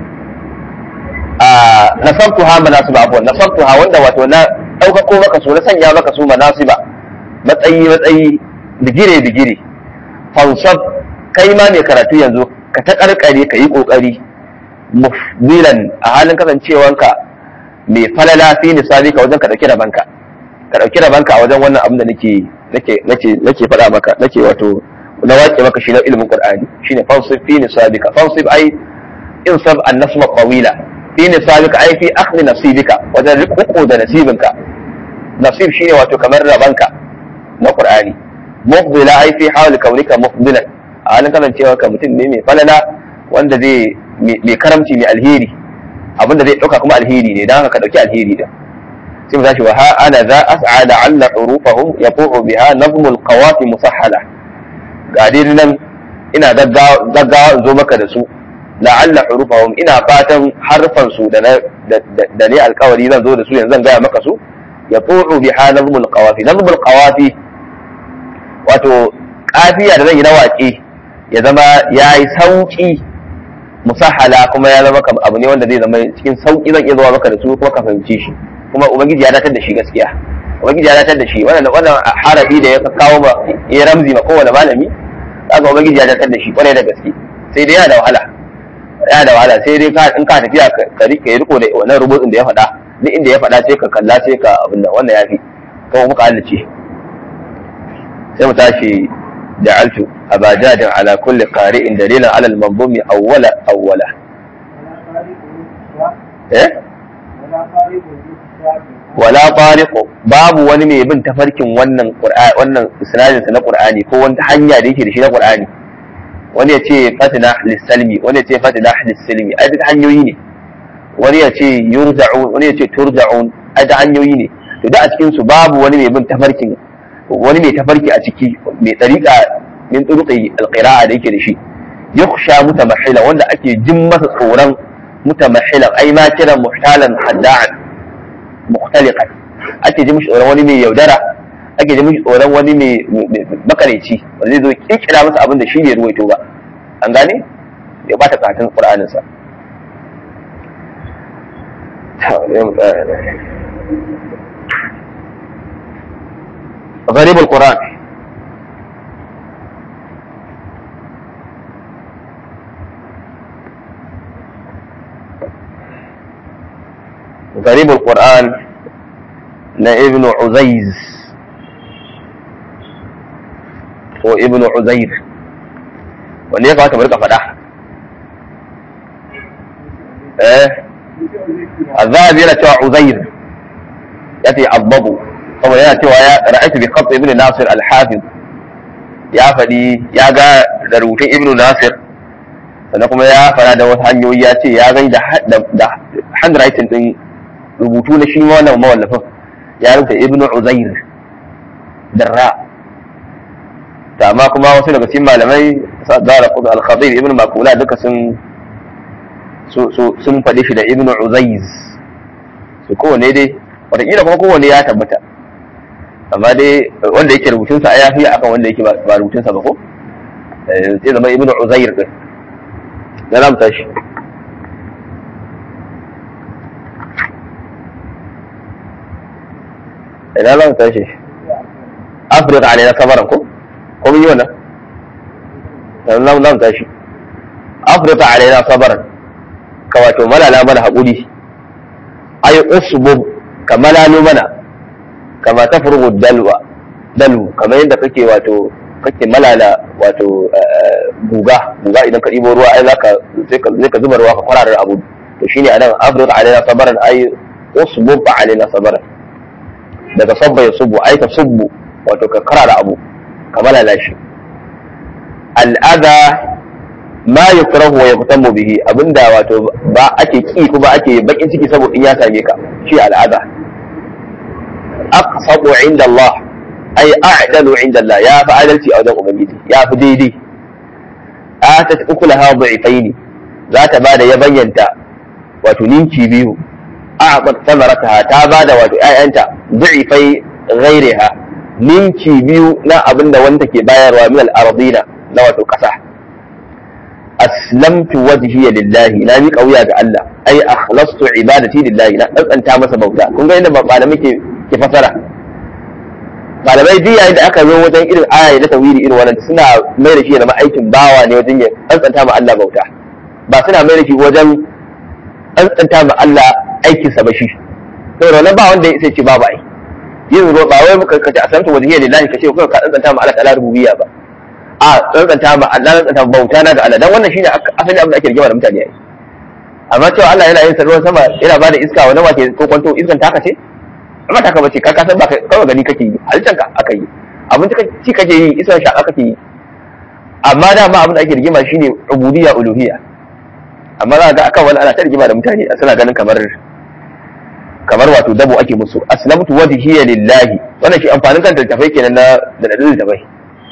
a nasabtuha manasiba abuwan nasabtuha wanda wato na ɗaukako maka su na sanya maka su manasiba matsayi matsayi digire digire fansab kai ma mai karatu yanzu ka ta karkare ka yi kokari mufdilan a halin kasancewanka mai falala fi nisabi ka wajen ka dauki rabanka ka dauki rabanka a wajen wannan abin da nake nake nake nake faɗa maka nake wato na waƙe maka shi na ilimin qur'ani shine fansib fi nisabika fansib ai insab an nasma qawila fi nisabika ai fi akhdhi nasibika wajen riko da nasibinka nasib shine wato kamar rabanka na qur'ani mufdila ai fi hawli kaunika mufdilan a halin kasancewa ka mutum ne mai falala wanda zai mai karamci mai alheri abinda zai ɗauka kuma alheri ne don haka ka ɗauki alheri da sai mu tashi wa ha ana za as'ada alla hurufahum yafuhu biha nazmul qawati musahhala ga dai nan ina gaggawa in zo maka da su la'alla hurufahum ina fatan harfan su da da ne alkawari zan zo da su yanzu zan gaya maka su ya fu'u bi nazmul qawafi nazmul qawafi wato kafiya da zan yi na waƙe ya zama ya yi sauƙi musahala kuma ya zama abu ne wanda zai zama cikin sauƙi zan iya zuwa maka da su kuma ka fahimci shi kuma ubangiji ya datar da shi gaskiya ubangiji ya datar da shi wannan wannan harafi da ya kawo ba ya ramzi ma kowane malami kaga ubangiji ya datar da shi kwarai da gaske sai dai yana da wahala yana da wahala sai dai in ka tafiya ka rike riko da wannan rubutun da ya faɗa duk inda ya faɗa sai ka kalla sai ka abin nan wannan yafi kuma muka hallace sai mu tashi جعلت أبا جاد على كل قارئ دليلا على المنظوم أولا أولا إيه؟ ولا طارق babu wani mai bin tafarkin wannan wannan isnadin sa na Qur'ani ko wata hanya da yake da shi na Qur'ani wani ya ce fatina lis-salmi wani ya ce fatina lis-silmi ai duk hanyoyi ne wani ya ce yurza'un wani ya ce turja'un ai duk hanyoyi ne to da a cikin su babu wani mai bin tafarkin wani mai tafarki a ciki mai tsarika min turuqi alqira'a da yake da shi yakhsha mutamahhila wanda ake jin masa tsoron mutamahhilan ai ma kiran muhtalan hadda'an mukhtaliqan ake jin mishi tsoron wani mai yaudara ake jin mishi tsoron wani mai makareci wanda zai zo kirkira masa abin da shi ne ruwaito ba an gane ya bata katin qur'anin sa غريب القرآن غريب القرآن لابن عزيز هو ابن عزير wanda ya kamata mu rika faɗa eh azabi yana cewa uzair ya ce abbabu saboda yana cewa ya ra'aytu bi khat ibn nasir al-hafiz ya faɗi ya ga da rubutun ibn nasir sannan kuma ya fara da wasu hanyoyi ya ce ya gani da da handwriting din rubutu na shi wannan mawallafin ya rubuta ibn uzair darra ta amma kuma wasu daga cikin malamai zara al-khadir ibn makula duka sun sun faɗi shi da ibn uzaiz su kowane dai wataƙila kuma kowane ya tabbata amma dai wanda yake rubutunsa ya fi akan wanda yake ba rubutunsa ba ko sai zama ibn uzair din na zamu tashi ina zamu tashi afirka alaina sabaran ko ko mun yi wannan zamu zamu tashi afirka alaina sabaran ka wato malala mana haƙuri ay usbub ka malalo mana kama ta furgu dalwa dalu kamar yadda kake wato kake malala wato guga guga idan ka ɗibo ruwa ai zaka sai ka zuba ruwa ka kwararar abu to shine anan afrika alaina sabaran ai usbub alaina sabaran daga sabba ya subu ai ta subbu wato ka karara abu ka malala shi al'ada ma yukrahu wa yaqtamu bihi abinda wato ba ake ki kuma ake bakin ciki saboda in ya same ka shi al'ada aqsatu inda Allah ay a'dalu inda Allah ya fi adalci a wajen ubangiji ya fi daidai atat ukulaha dha'ifaini za ta bada ya bayyanta wato ninki biyu a'bat samarataha ta bada wato ƴaƴanta dha'ifai ghairiha ninki biyu na abinda wanda ke bayarwa min al-ardina na wato kasa aslamtu wajhiya lillahi na miƙa wuya ga Allah ai akhlastu ibadati lillahi na tsantsanta masa bauta kun ga inda malamai ke ke fasara malamai duk yayin da aka zo wajen irin aya na tawhidi irin wannan suna mai da shi da aikin bawa ne wajen ya tsantsanta ma Allah bauta ba suna mai da shi wajen tsantsanta ma Allah aikin sa ba shi saboda wannan ba wanda sai ce babu ai yin ba wai muka kace aslamtu wajhiya lillahi kace ko ka tsantsanta ma Allah ta'ala rububiyya ba a tsantsanta ma Allah tsantsanta bauta na ga Allah dan wannan shine asali abin da ake rigima da mutane ai amma cewa Allah yana yin ruwan sama yana ba da iska wani wake ko kwanto iskan taka ce amma taka bace ka kasan ba kawai gani kake yi halittar ka aka yi abin ci kake yi iskan shaka kake yi amma da ma abin da ake rigima shine ubudiyya uluhiyya amma za ga akan wani ana ta rigima da mutane suna ganin kamar kamar wato dabo ake musu aslamtu wajhiya lillahi wannan shi amfanin kan littafai kenan na da dalilin littafai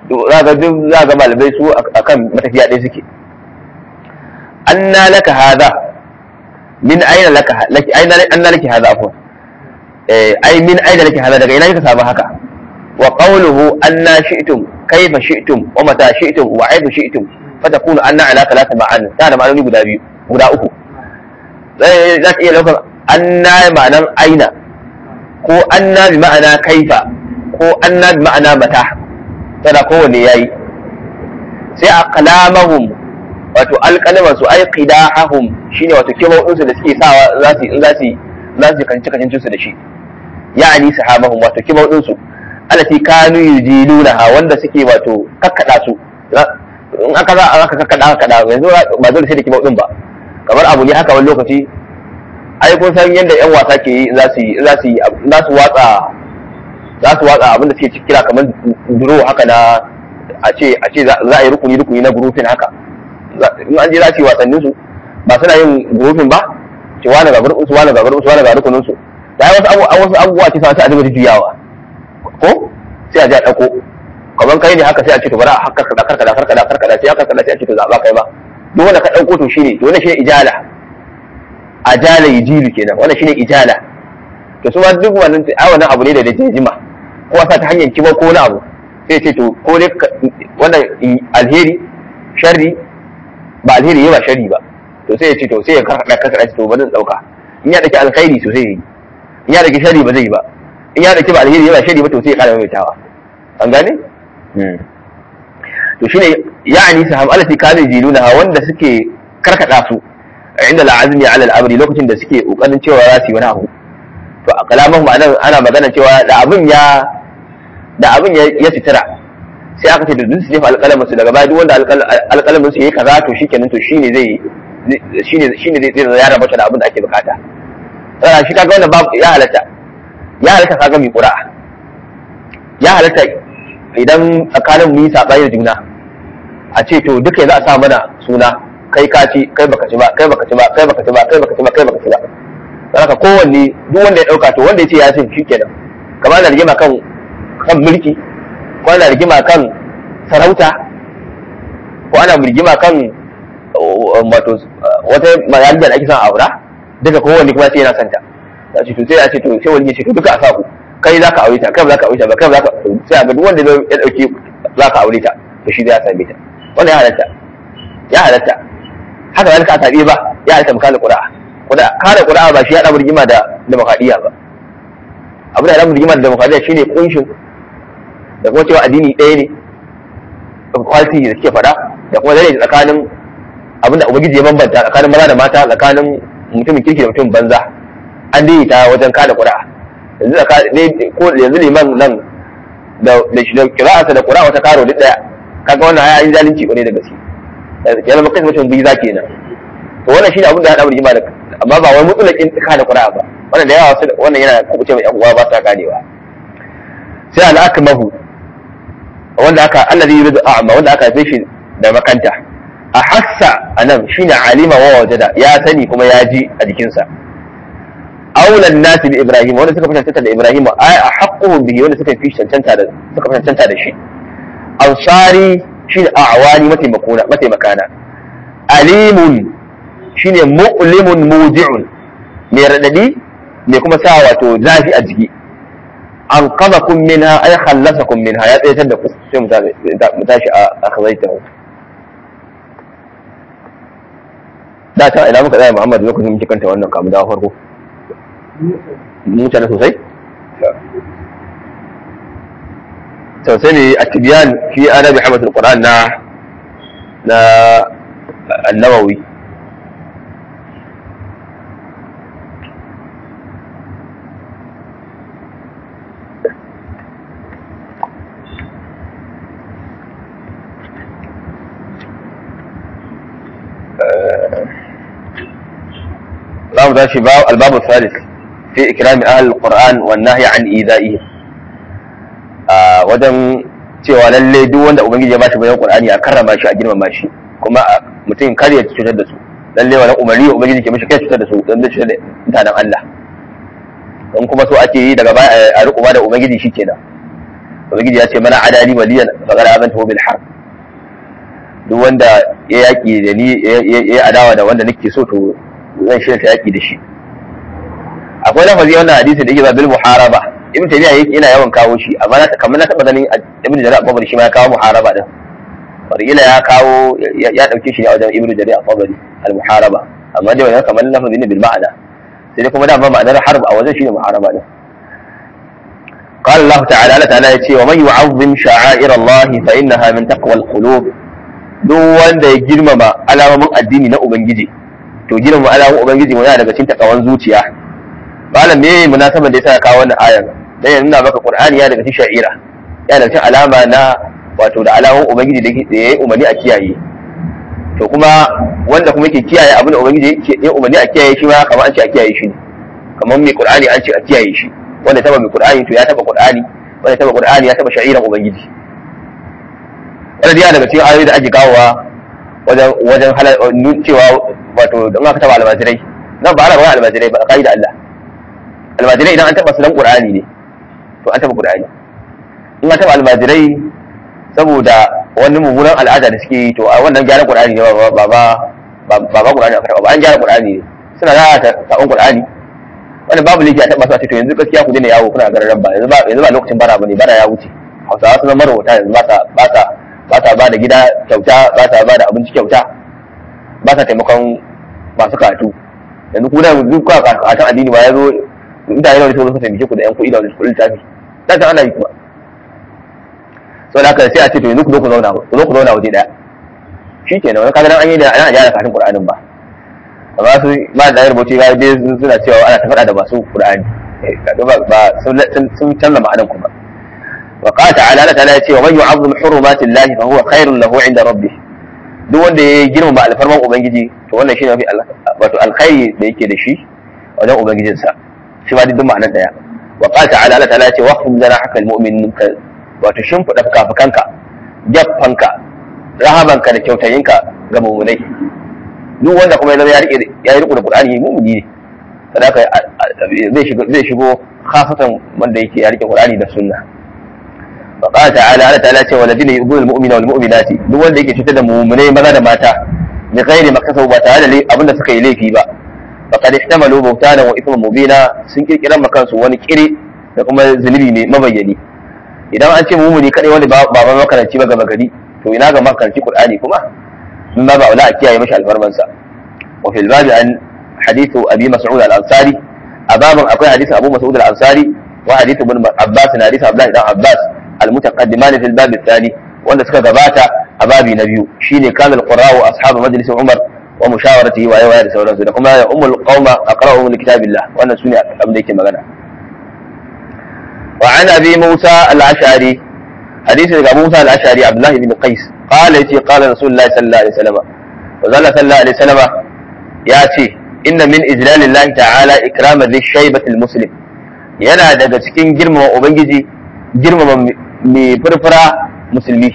za ga duk za ga malamai su akan matafiya ɗaya suke anna laka hadha min aina laka laki aina anna laki hadha afwan eh ai min aina laki hadha daga ina kika samu haka wa qawluhu anna shi'tum kayfa shi'tum wa mata shi'tum wa aibu shi'tum fatakunu anna ala thalatha ma'an ta da ma'anoni guda biyu guda uku zai za ta iya daukar anna ma'anan aina ko anna bi ma'ana kaifa ko anna bi ma'ana mata tana kowanne yayi sai a kalamahum wato alƙalaman su ai qidahum shine wato kibau din su da suke sawa za su in za su za su kanci kancin su da shi ya'ani sahabahum wato kibau din su alati kanu yujilunaha wanda suke wato kakkada su in aka za aka kakkada aka kada yanzu ba dole sai da kibau din ba kamar abu ne haka wani lokaci ai kun san yadda yan wasa ke yi za su yi za su yi za su watsa za su watsa abin da suke kira kamar duro haka na a ce a ce za a yi rukuni rukuni na grouping haka in an je za su yi wasannin su ba suna yin grouping ba ce wani ga gurbin su wani ga gurbin su wani ga rukunin su da wasu abu wasu abubuwa ce sai a dinga juyawa ko sai a je a dauko kamar kai ne haka sai a ce to bari a karkada karkada karkada karkada sai a karkada sai a ce to zaba kai ba duk wanda ka dauko to shine to wannan shine ijala ajala yujilu kenan wannan shine ijala to su ma duk wannan ai wannan abu ne da da jima ko sa ta hanyar kiba ko wani abu sai ce to ko dai wannan alheri sharri ba alheri ba sharri ba to sai ya ce to sai ya karkada karkada to ba zan dauka in ya daki alkhairi to sai in ya daki sharri ba zai yi ba in ya daki ba alheri ba sharri ba to sai ya kara maimaitawa an gane to shine ya'ani sahab alati kana jiluna wanda suke karkada su inda al'azmi ala al'amri lokacin da suke kokarin cewa za su yi wani abu to a kalaman ma'anar ana magana cewa da abin ya da abin ya fitira sai aka ce da duk su jefa alƙalamin su daga baya duk wanda alƙalamin su yayi kaza to shikenan to shine zai shine shine zai zai ya rabata da abin da ake bukata sai shi kaga wannan babu ya halatta ya halatta kaga mi qura'a ya halatta idan tsakanin mu yi sabani da juna a ce to duka za a sa mana suna kai ka ci kai baka ci ba kai baka ci ba kai baka ci ba kai baka ci ba kai baka ci ba haka kowanne duk wanda ya dauka to wanda ya ce ya cin shikenan kamar da rigima kan kan mulki ko ana rigima kan sarauta ko ana rigima kan wato wata mayaljar da ake son aura duka kowanne kuma sai yana santa ya ce to sai ya ce to sai wani ya ce to duka a sa ku kai za ka aure ta kai ba za ka aure ta ba kai ba za ka sai a ga duk wanda ya dauki za ka aure ta to shi zai same ta wanda ya halatta ya halatta haka zalika a tabi ba ya halatta mukala qura'a kuda kare qura'a ba shi ya damu rigima da demokradiya ba abu da damu rigima da demokradiya shine kunshin da kuma cewa addini ɗaya ne quality da suke faɗa da kuma zai tsakanin abin da ubangiji ya bambanta tsakanin maza da mata tsakanin mutumin kirki da mutumin banza an daidaita wajen kada qura'a yanzu ko yanzu liman nan da da shi da qira'ata da qura'a wata karo duk daya kaga wannan ya yi zalunci kwarai da gaske ya zama kai mutum biyu za kenan to wannan shine abin da ya haɗa rigima da amma ba wai mutsulakin ka da qura'a ba wannan da yawa wasu wannan yana kubuce mai yan uwa ba sa ganewa sai al-akmahu wanda aka allazi yuridu a'ma wanda aka haife shi da makanta a hassa anan shine alima wa wajada ya sani kuma ya ji a jikinsa aulan nasi bi ibrahim wanda suka fi cancanta da ibrahim ai a haqquhum bihi wanda suka fi cancanta da suka fi cancanta da shi ansari shine a'wani mataimakona mataimakana alimun shine mu'limun muji'un mai radadi mai kuma sa wato zafi a jiki an kaza kun minha ay khallasakum minha ya tsayatar da ku sai mu tashi a akhzaitahu da ta ina muka tsaya Muhammad lokacin muke kanta wannan kamu da farko mutane sosai sosai ne a tibiyan fi adabi hamatul qur'an na na an-nawawi za mu tashi albabu salis fi ikrami ahal qur'an wa nahyi an idaihi a wajen cewa lalle duk wanda ubangiji ya bashi bayan qur'ani a karrama shi a girmama shi kuma mutum kar ya cutar da su lalle wannan umarni ubangiji ke mishi kai cutar da su dan da cutar da mutanen Allah in kuma so ake yi daga baya a riko da ubangiji shikenan ubangiji ya ce mana adali waliyan faqad azantu bil harb duk wanda ya yaki da ni ya adawa da wanda nake so to zan shirya ta yaki da shi akwai lafazi wannan hadisi da yake ba bil muharaba ibn tabiya yake ina yawan kawo shi amma na kamar na taba ganin ibn jarir al-tabari shi ma ya kawo muharaba din ila ya kawo ya dauke shi ne a wajen ibn jarir al-tabari al-muharaba amma dai wannan kamar lafazi ne bil ma'ana sai dai kuma da ba ma'anar harb a wajen shi ne muharaba din قال الله تعالى الله تعالى يتي ومن يعظم شعائر الله فإنها من تقوى القلوب duk wanda ya girmama alamomin addini na ubangiji to girmama alamomin ubangiji yana daga cikin takawan zuciya malam me munasaban da yasa kawo wannan ayar dan ya nuna maka qur'ani ya daga cikin sha'ira ya daga cikin alama na wato da alamomin ubangiji da yayi umarni a kiyaye to kuma wanda kuma yake kiyaye abin da ubangiji ya umarni a kiyaye shi ma kamar an ce a kiyaye shi ne kamar mai qur'ani an ce a kiyaye shi wanda taba mai qur'ani to ya taba qur'ani wanda taba qur'ani ya taba sha'iran ubangiji wanda yana daga cikin ayoyi da ake kawowa wajen wajen cewa wato don aka taba almajirai nan ba ana ba almajirai ba kai da Allah almajirai idan an taba su dan qur'ani ne to an taba qur'ani in an taba almajirai saboda wani mummunan al'ada da suke yi to a wannan gyaran qur'ani ne ba ba ba ba qur'ani aka taba ba an gyara qur'ani ne suna da sabon qur'ani wanda babu laifi a taba su to yanzu gaskiya ku daina yawo kuna gararan ba yanzu ba yanzu ba lokacin bara bane bara ya wuce hausawa sun zama rahoton yanzu ba sa ba sa ba sa ba da gida kyauta ba sa ba da abinci kyauta ba sa taimakon masu karatu yanzu ku da duk kwa karatun addini ba ya zo mutane da wani suka taimake ku da yan kuɗi da wani kuɗin littafi da ta ana yi kuma sau da haka sai a ce to yanzu ku zo ku zauna ku zo ku zauna waje ɗaya shi kenan wani kaga an yi da ana gyara karatun qur'anin ba amma su ba da rubuci ga dai suna cewa ana ta faɗa da masu qur'ani ba sun canza ma'anan kuma وقال تعالى الله تعالى يتي ومن يعظم حرمات الله فهو خير له عند ربه duk wanda ya girmama alfarman ubangiji to wannan shine mafi wato alkhairi da yake da shi wajen ubangijinsa shi ma duk ma'anar daya wa qala ta'ala Allah ta'ala ya ce waqfum lana haka almu'min wato shimfida fukafukanka jaffanka rahabanka da kyautayinka ga mu'minai duk wanda kuma ya rike ya rike da Qur'ani mu'mini ne sadaka zai shigo zai shigo khasatan wanda yake ya rike Qur'ani da sunna فقال تعالى الله تعالى والذين يؤذون المؤمن والمؤمنات duk wanda yake cutar da mu'minai maza da mata bi ghairi maktasabu ba tare da abinda suka yi laifi ba faqad ihtamalu buhtanan wa ithman mubina sun kirkiran makansu wani kire da kuma zunubi mai mabayyani idan an ce mu'mini kadai wani ba ba makaranci ba gaba gari to ina ga makaranci qur'ani kuma in ba ba wala a kiyaye mashi alfarman sa wa fil babi an hadithu abi mas'ud al-ansari a babin akwai hadithu abu mas'ud al-ansari wa hadithu ibn abbas na hadithu abdullah ibn abbas المتقدمان في الباب الثاني wanda suka gabata a babi na biyu shine kamil qurra wa ashabu majlis umar wa mushawaratihi wa yawa da sauransu da kuma ya ummul qauma aqra'uhum li kitabillah wannan sune abin da yake magana wa an abi musa al-ash'ari hadisi daga musa al-ash'ari abdullah ibn qais qala yace qala rasulullahi sallallahu alaihi wasallam wa zalla sallallahu alaihi wasallam ya ce inna min ijlalillahi ta'ala ikrama dhi shaybati al-muslim yana daga cikin girmama ubangiji girmama mai furfura musulmi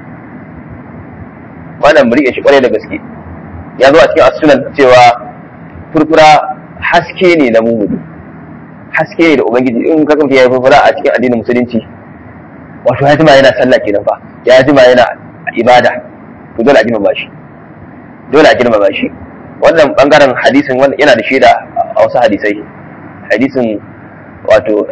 wannan mu riƙe shi kwarai da gaske ya zo a cikin asunan cewa furfura haske ne na mumuni haske ne da ubangiji in ka kamta ya yi furfura a cikin addinin musulunci wato ya jima yana sallah kenan fa ya jima yana ibada to dole a girmama shi dole a girmama shi wannan bangaren hadisin wannan yana da shaida a wasu hadisai hadisin wato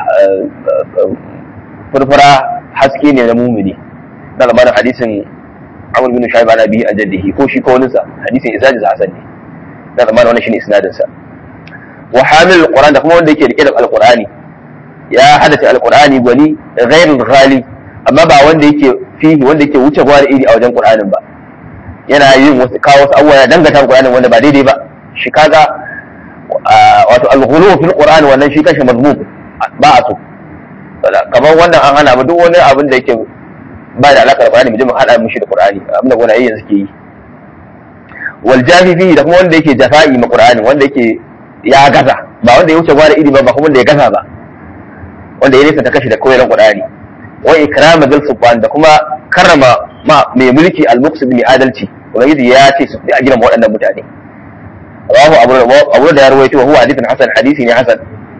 furfura haske ne na mumini na lamarin hadisin amur bin shaib ana bihi an jaddihi ko shi ko wani sa hadisin isnadin sa hasan ne na lamarin wannan shine isnadin sa wa hamil alquran da kuma wanda yake rike da alqurani ya hadace alqurani gwani ghairul ghali amma ba wanda yake fihi wanda yake wuce gwari iri a wajen qur'anin ba yana yin wasu kawo wasu abubuwa ya dangata qur'anin wanda ba daidai ba shi kaga wato al-ghulu fil qur'an wannan shi kashe mazmum ba a so kamar wannan an hana mu duk wani abin da yake ba da alaƙar Qur'ani mu je mu hada mushi da Qur'ani abin da gwanaye yanzu ke yi wal jafifi da kuma wanda yake jafa'i ma Qur'ani wanda yake ya gaza ba wanda ya wuce gwada iri ba ba kuma wanda ya gaza ba wanda ya nisa ta kashi da koyarwar Qur'ani wa ikrama dal subhan da kuma karrama ma mai mulki al-muqsid mai adalci ubangiji ya ce su a girma waɗannan mutane rawahu abu abu da ya rawaito huwa hadithun hasan hadisi ne hasan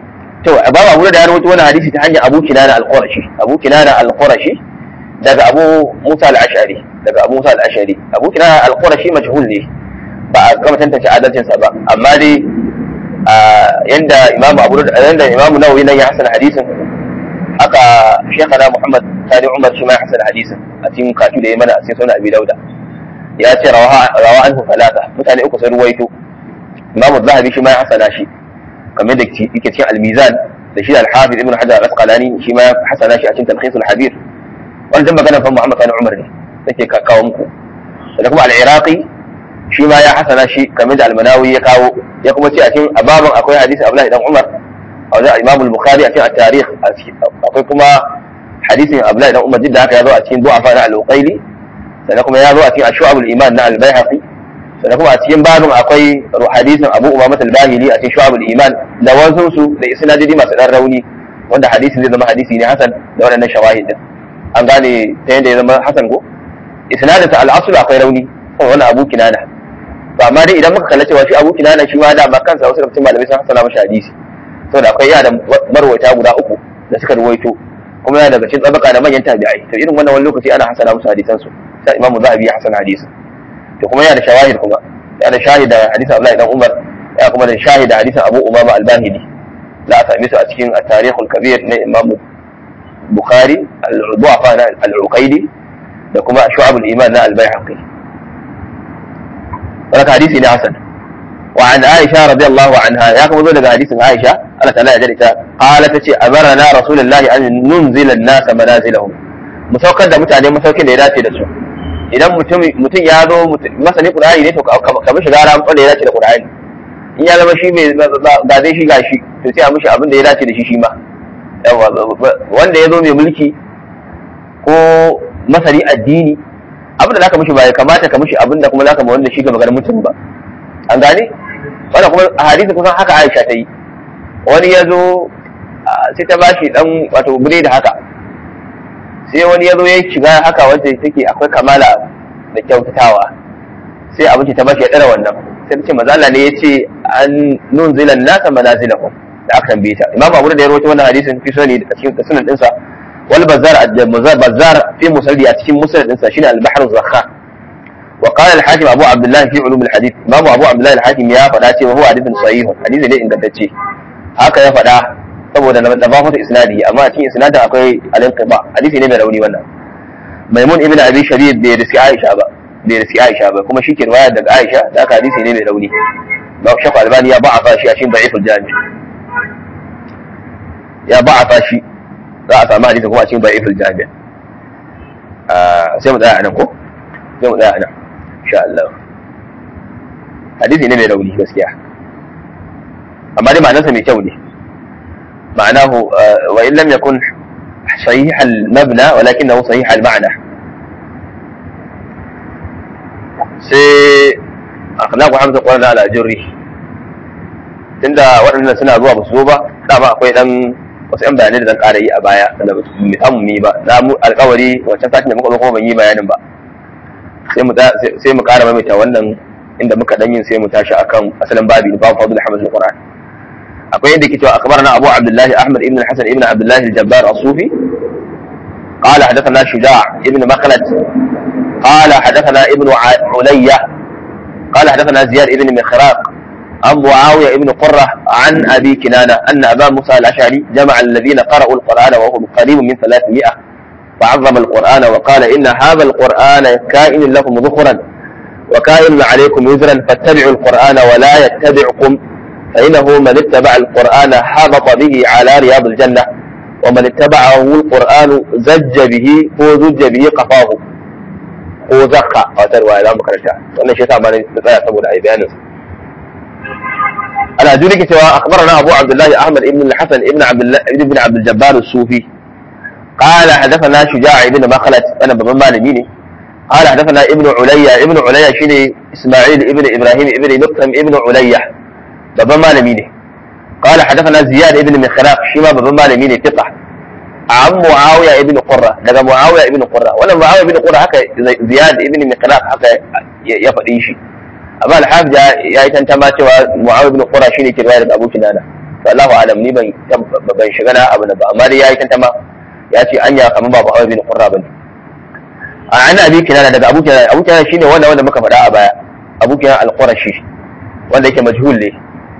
to babu abu da ya rawaito wannan hadisi ta hanyar Abu Kinana al-Qurashi Abu Kinana al-Qurashi daga Abu Musa al-Ash'ari daga Abu Musa al-Ash'ari Abu Kinana al-Qurashi majhul ne ba a gama tantance adalcin sa ba amma dai yanda Imam Abu yanda Imam Nawawi nan ya hasana hadisin haka Sheikhana Muhammad Sani Umar shi ma ya hasana hadisin a cikin katu da ya mana a cikin sunan Abi Dauda ya ce rawa rawa anhu falata mutane uku sun ruwaito Imam Zahabi shi ma ya hasana shi kamar da yake cikin al-Mizan da shi al-Hafiz Ibn Hajar al-Asqalani shi ma ya hasana shi a cikin Talkhis al-Habir wannan magana fa Muhammad Sani Umar ne nake kawo muku da kuma al-Iraqi shi ma ya hasana shi kamar da al-Manawi ya kawo ya kuma ce a cikin ababan akwai hadisi Abdullahi dan Umar a wajen Imam al-Bukhari a cikin at-Tarikh akwai kuma hadisin Abdullahi dan Umar da haka ya zo a cikin du'afa na al-Uqayli sannan kuma ya zo a cikin Shu'ab al-Iman na al-Baihaqi sannan kuma a cikin babin akwai hadisin Abu Umama al-Bahili a cikin Shu'ab al-Iman da wasu su da isnadidi masu dan rauni wanda hadisin zai zama hadisi ne hasan da waɗannan shawahid din an gane ta yadda ya zama hasan ko isnadin sa al-aslu akwai rauni kan wani Abu Kinana to amma dai idan muka kalla cewa shi Abu Kinana shi ma da ma kansa wasu rubutun malamai sun hasana mashi hadisi saboda akwai yana da marwata guda uku da suka ruwaito kuma yana daga cikin tsabaka da manyan tabi'ai to irin wannan wani lokaci ana hasana musu hadisan su sai Imam Zahabi ya hasana hadisin to kuma yana da shawahid kuma yana da shahid da hadisin Abdullahi dan Umar ya kuma da shahid da hadisin Abu Umama al-Bahili za a same su a cikin at-Tarikh al-Kabir na Imam Bukhari al-Du'afa na al-Uqayli da kuma Shu'ab al-Iman na al-Baihaqi wannan hadisi ne hasan wa an Aisha radiyallahu anha ya kuma zo daga hadisin Aisha Allah ta'ala ya jada ita qala tace amarna rasulullahi an nunzila an-nasa manazilahum mu saukar da mutane masaukin da ya dace da su idan mutum mutum ya zo masani qur'ani ne to ka mishi gara wanda ya dace da qur'ani in ya zama shi mai ga zai shi gashi to sai a mishi abin da ya dace da shi shi ma wanda ya zo mai mulki ko masani addini abin da zaka mishi ba ya kamata ka mishi abin da kuma zaka ma wanda shi ga maganar mutum ba an gane wannan kuma a hadisi kusan haka Aisha ta yi wani ya zo sai ta bashi dan wato bure da haka sai wani ya zo ya shiga haka wanda take akwai kamala da kyautatawa sai abinci ta bashi ya tsara wannan sai ta ce mazala ne ya ce an nunzilan nasa manazilahum da aka tambaye ta imam abu da ya rawaito wannan hadisin fi sunani da cikin sunan dinsa wal bazar bazar fi musalli a cikin musnad dinsa shine al bahr zakha wa qala al hakim abu abdullah fi ulum al hadith imam abu abdullah al hakim ya faɗa cewa huwa hadithun sahih hadisi ne ingantacce haka ya faɗa saboda na tafafata isnadi amma a cikin isnadin akwai al-inqiba hadisi ne mai rauni wannan maimun ibn abi shabib bai riski aisha ba bai riski aisha ba kuma shike riwaya daga aisha da aka hadisi ne mai rauni ba shafa albani ya ba'afa shi a cikin da'iful jami ya ba'afa shi za a samu hadisi kuma a cikin da'iful jami sai mu tsaya a nan ko sai mu tsaya a nan insha Allah hadisi ne mai rauni gaskiya amma dai ma'anarsa mai kyau ne معناه وإن لم يكن صحيح المبنى ولكنه صحيح المعنى سي أخلاق حمزة قولنا على جري tunda waɗannan suna zuwa basu zo ba dama akwai dan wasu yan bayanai da zan ƙara yi a baya da ba mu samu yi ba na mu alƙawari wancan satin da muka zo kuma ban yi bayanin ba sai mu sai mu ƙara maimaita wannan inda muka dan yin sai mu tashi akan asalin babi babu fadl hamzul qur'an akwai yadda ke cewa akhbarana Abu Abdullah Ahmad ibn al-Hasan ibn Abdullah al-Jabbar as-Sufi قال حدثنا شجاع ابن مخلد قال حدثنا ابن علية قال حدثنا زياد ابن مخراق عن معاوية ابن قرة عن أبي كنانة أن أبا موسى الأشعري جمع الذين قرأوا القرآن وهم قريب من 300 فعظم القرآن وقال إن هذا القرآن كائن لكم ذخرا وكائن عليكم وزرا فاتبعوا القرآن ولا يتبعكم فإنه من اتبع القرآن حبط به على رياض الجنة ومن اتبعه القرآن زج به هو زج به قفاه هو زقا وتروى إلى مكرشة وأن الشيء ما نتبع سبب أي بيان أنا أدرك سوى أخبرنا أبو عبد الله أحمد بن الحسن ابن عبد الله ابن عبد الجبار الصوفي قال حدثنا شجاع ابن مخلد أنا بمن مالميني قال حدثنا ابن عليا ابن عليا شيني إسماعيل ابن إبراهيم ابن مقسم ابن عليا babban malami ne قال حدثنا زياد ابن مخراق shi ma babban malami ne fiqa an muawiya ibn qurra daga muawiya ibn qurra wannan muawiya ibn qurra haka ziyad ibn mikhlaq haka ya faɗi shi amma al-hafiz ya yi tantama cewa muawiya ibn qurra shine ke riwaya daga abu kinana to Allahu alam ni ban ban shiga na abu ba amma dai yayi tantama ya ce anya kamar ba Muhammad bin Qurra bane a an abi kinana daga abu kinana abu kinana shine wanda wanda muka faɗa a baya abu kinana al-Qurashi wanda yake majhul ne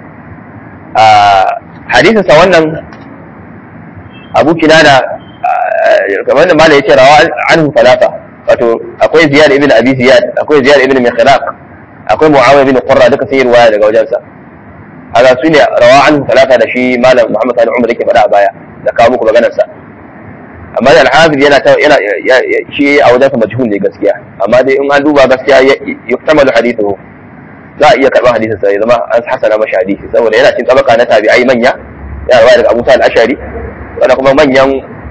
a hadisin sa wannan abu kinana kamar da malai yace rawa anhu falata wato akwai ziyad ibn abi ziyad akwai ziyad ibn mikhlaq akwai muawiya ibn qurra duka sai riwaya daga wajensa haka su ne rawa anhu falata da shi malam muhammad sani umar yake faɗa a baya da kawo muku maganar sa amma da al-hafiz yana yana shi a wajensa majhul ne gaskiya amma dai in an duba gaskiya yuktamalu hadithuhu za a iya karɓar hadisin sa ya zama an hasana mashi hadisi saboda yana cin tabaka na tabi'ai manya ya rawa daga Abu Sa'id al-Ashari wanda kuma manyan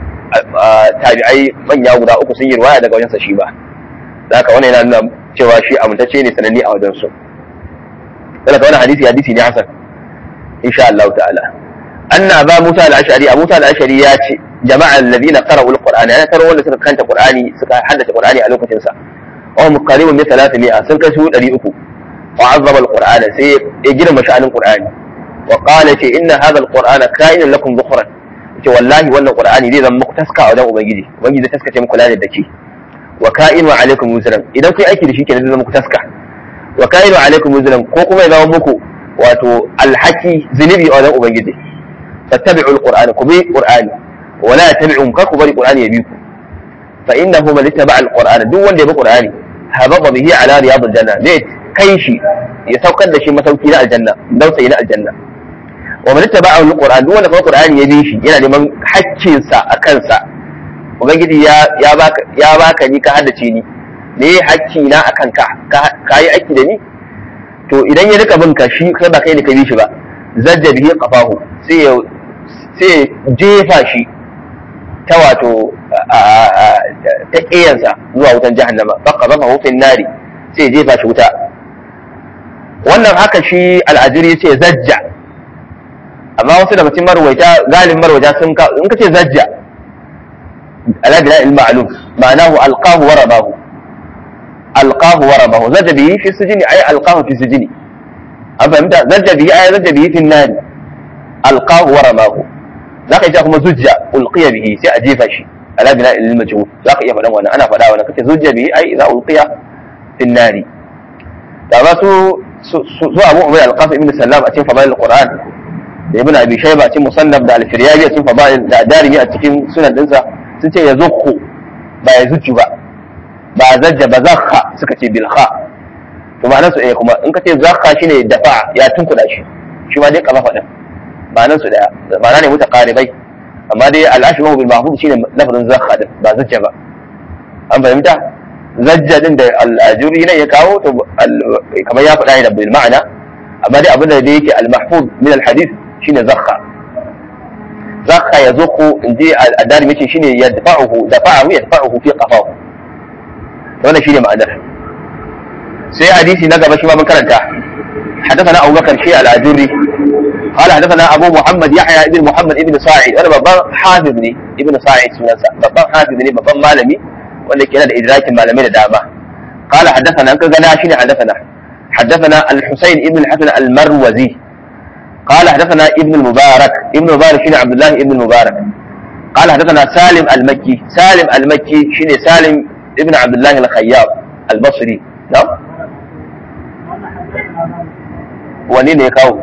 tabi'ai manya guda uku sun yi riwaya daga wajensa shi ba haka wannan yana nuna cewa shi amintacce ne sananne a wajen su dan wannan hadisi hadisi ne hasan insha Allah ta'ala anna ba Musa al-Ashari Abu Musa al-Ashari ya ce jama'a alladhina qara'u al-Qur'ana yana taro wanda suka kanta Qur'ani suka haddace Qur'ani a lokacin sa wa muqarribun min 300 sun kai su 300 wa azzama al-Qur'ana sai ya girma sha'anin Qur'ani wa qala ce inna hadha al-Qur'ana ka'inun lakum dhukhran ce wallahi wannan Qur'ani zai zama muku taska a wajen ubangiji ubangiji zai taskace muku lalle da ke wa ka'inu alaikum wuzran idan kun aiki da shi kenan zai zama muku taska wa ka'inu alaikum wuzran ko kuma ya zama muku wato alhaki zunubi a wajen ubangiji fattabi'u alqur'ana ku bi qur'ani wa la tabi'u ka ku bari qur'ani ya bi ku fa innahu man ittaba alqur'ana duk wanda ya bi qur'ani hababa bihi ala riyadil janna zai kai shi ya saukar da shi masauki na aljanna dausayi na aljanna wa man ittaba alqur'ana duk wanda kuma qur'ani ya bi shi yana neman haƙƙinsa a kansa ubangiji ya ya baka ya baka ni ka haddace ni me hakki na akan ka ka yi aiki da ni to idan ya rika bin ka shi kai ba kai ne ka bi shi ba zajja bihi qafahu sai ya sai jefa shi ta wato ta kiyansa zuwa wutan jahannama fa qadafahu fi nari sai ya jefa shi wuta wannan haka shi al'ajiri ya ce zajja amma wasu daga cikin marwaita galibin marwaita sun ka in ka ce zajja ala bila il ma'lum ma'anahu alqahu wa rabahu alqahu wa rabahu zajja bihi fi sijni ay alqahu fi sijni an fahimta zajja bihi ay zajja bihi fi an alqahu wa rabahu zaka iya kuma zujja ulqiya bihi sai a jefa shi ala bila il majhul zaka iya faɗan wannan ana faɗa wannan kace zujja bihi ay idza ulqiya fi an da ba su su abu umar al-qasim ibn sallam a cikin fadail al-qur'an da ibn abi shayba a cikin musannaf da al-firyabi a cikin fadail da darimi a cikin sunan dinsa sun ce ya zukhu ba ya zuccu ba ba zajja ba zakha suka ce bil kha to ma'anar su ɗaya kuma in ka ce zakha shine dafa ya tunkuda shi shi ma dai kafa din ma'anar su ɗaya ma'ana ne mutaqaribai amma dai al-ashbahu bil mahfuz shine lafazin zakha din ba zajja ba an fahimta zajja din da al-ajuri ne ya kawo to kamar ya faɗa ne da bil ma'ana amma dai abin da dai yake al-mahfuz min al-hadith shine zakha zakha ya zuku in ji addari mace shine ya dafa'uhu dafa'ahu ya dafa'uhu fi qafahu wannan shine ma'anar sai hadisi na gaba shi ma mun karanta حدثنا أبو بكر شيء الأجري قال حدثنا أبو محمد يحيى ابن محمد ابن ساعد أنا بابا حافظ لي ابن ساعد سنسا بابا حافظ لي بابا مالمي wanda ke da idrakin malamai da dama قال حدثنا أنك قال شيني حدثنا حدثنا الحسين ابن الحسن المروزي قال حدثنا ابن المبارك ابن المبارك شيني عبد الله ابن المبارك قال حدثنا سالم المكي سالم المكي شيني سالم ابن عبد الله الخياط البصري نعم ونين يكاو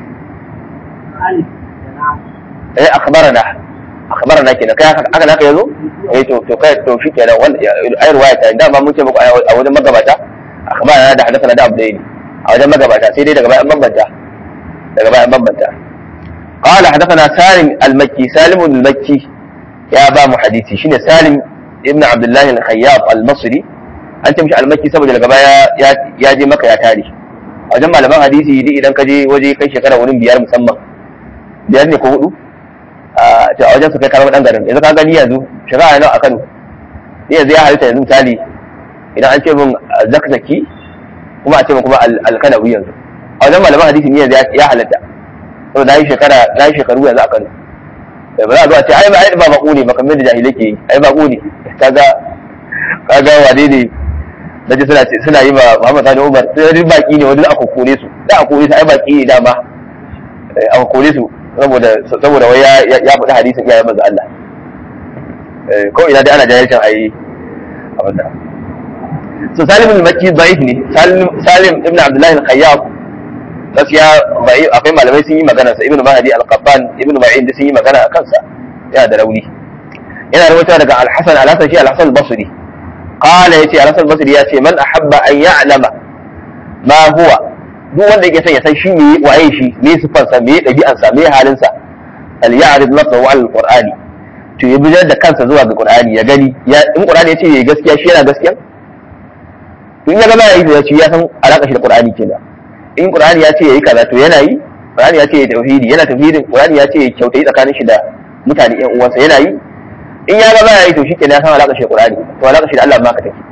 ايه اخبرنا akhbarana kenan kai haka haka yazo eh to to kai to shi kenan wanda ai ruwaya ta da ma mun ce muku a wajen magabata akhbarana da hadathana da abdaini a wajen magabata sai dai daga bayan bambanta daga bayan bambanta qala hadathana salim al-makki salim al-makki ya ba mu hadisi shine salim ibn abdullah al-khayyab al-masri an ce mishi al-makki saboda daga baya ya je maka ya tare a wajen malaman hadisi idan ka je waje kai shekara wurin biyar musamman biyar ne ko hudu a wajen su kai karamar dan garin yanzu ka gani yanzu shari'a nawa a Kano ni yanzu ya halitta yanzu misali idan an ce min zakzaki kuma a ce min kuma alkanawi yanzu a wajen malaman hadisi ni yanzu ya halitta to da yi shekara na yi shekaru yanzu a Kano ba za a zo a ce ai ba ai ba bako ne ba kamar da jahilai ke yi ai bako ne kaga kaga wane ne da suna suna yi ma Muhammad Sani Umar sai baki ne wani aka kore su da aka kore su ai baki ne dama aka kore su saboda saboda wai ya ya faɗi hadisin iyayen manzo Allah ko ina dai ana jahilcin ayi abin da so salim al-makki da'if ne salim ibn abdullah al-khayyab gaskiya bai akwai malamai sun yi magana sa ibn mahdi al-qattan ibn ma'in sun yi magana a kansa yana da rauni yana rawaita daga al-hasan al-hasan shi al-hasan al-basri qala yace al-hasan al-basri yace man ahabba an ya'lama ma huwa duk wanda yake son ya san shi me waye shi me sifarsa me dabi'ansa me halinsa al ya'rid nafsahu al qur'ani to ya bijar da kansa zuwa ga qur'ani ya gani ya in qur'ani ya ce yayi gaskiya shi yana gaskiya in ya gaba yayi da shi ya san alaka shi da qur'ani kenan in qur'ani ya ce yayi kaza to yana yi qur'ani ya ce yayi tauhidi yana tauhidin qur'ani ya ce yayi kyautai tsakanin shi da mutane yan uwansa yana yi in ya gaba yayi to shi kenan ya san alaka shi da qur'ani to alaka shi da Allah ma ka take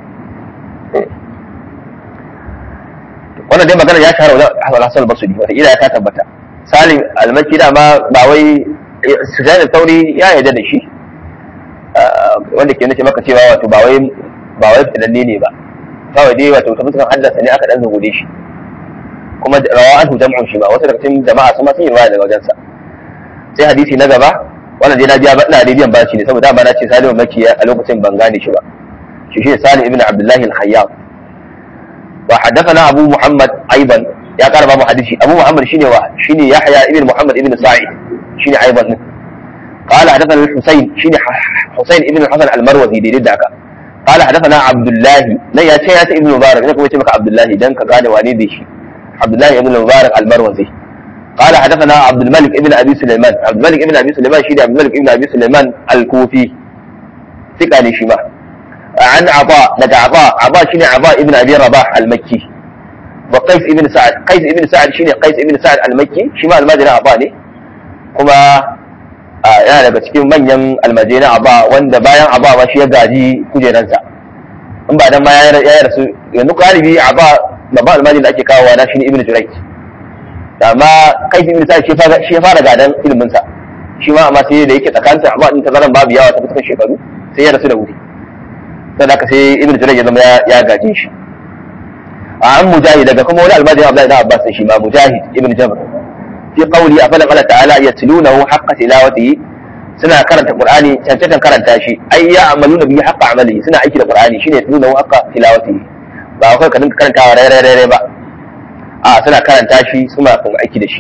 wannan dai magana ya shahara wajen Hassan al-Basri wata ila ta tabbata Salim al-Makki da ma ba wai Sufyan al-Thawri ya yarda da shi wanda ke nace maka cewa wato ba wai ba wai fitanne ne ba kawai dai wato ta fuskan haddasa ne aka dan zugude shi kuma rawa an jam'un shi ba wasu daga cikin jama'a sun ma sun yi riwaya daga wajensa sai hadisi na gaba wannan dai na biya ba ina da biyan bashi ne saboda ba na ce Salim al-Makki a lokacin ban gane shi ba shi shi Salim ibn Abdullah al-Khayyab وحدثنا أبو محمد أيضا يا قال أبو حديثي أبو محمد شيني واحد شيني يحيى ابن محمد ابن سعيد شيني أيضا قال حدثنا الحسين شيني حسين ابن الحسن المروزي دي لدعك قال حدثنا عبد الله لا يا شيخ ابن مبارك نكم يتمك عبد الله دنك قال والدي شي عبد الله ابن مبارك المروزي قال حدثنا عبد الملك ابن ابي سليمان عبد الملك ابن ابي سليمان شيني عبد الملك ابن ابي سليمان الكوفي ثقة شيما عن عطاء لدى عطاء عطاء شنو عطاء ابن ابي رباح المكي وقيس ابن سعد قيس ابن سعد شنو قيس ابن سعد المكي شما المدينة عطاء ne kuma yana daga cikin manyan almajina aba wanda bayan aba ba shi ya gaji kujeransa in ba dan ma ya rasu yanzu galibi aba babban almajin da ake kawowa na shine ibnu jurayj amma qais ibn sa'id shi ya fara gadan ilimin sa shi ma amma sai da yake tsakanin aba din tazaran babu yawa ta fuskar shekaru sai ya rasu da wuri sadaka sai ibn Jurayj ya zama ya gaje shi a an mujahid daga kuma wani almajiri Abdullahi ibn Abbas shi ma mujahid ibn Jabr fi qawli afala qala ta'ala yatlunahu haqqa tilawatihi suna karanta Qur'ani cancantan karanta shi ai ya amaluna bihi haqqa amali suna aiki da Qur'ani shine yatlunahu haqqa tilawatihi ba akwai ka dinka karantawa rai rai rai ba a suna karanta shi suna kuma aiki da shi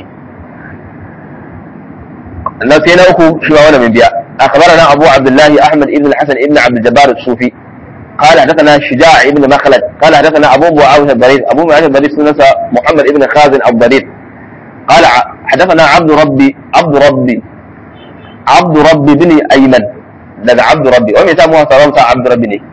na sai na uku shi ma wannan min biya أخبرنا أبو عبد الله أحمد بن الحسن بن عبد الجبار الصوفي قال حدثنا شجاع بن مخلد قال حدثنا أبو معاوية الضرير أبو معاوية الضرير سنة محمد بن خازن الضرير قال حدثنا عبد ربي عبد ربي عبد ربي بن أيمن لدى عبد ربي ومن يسموها صلاة عبد ربي ne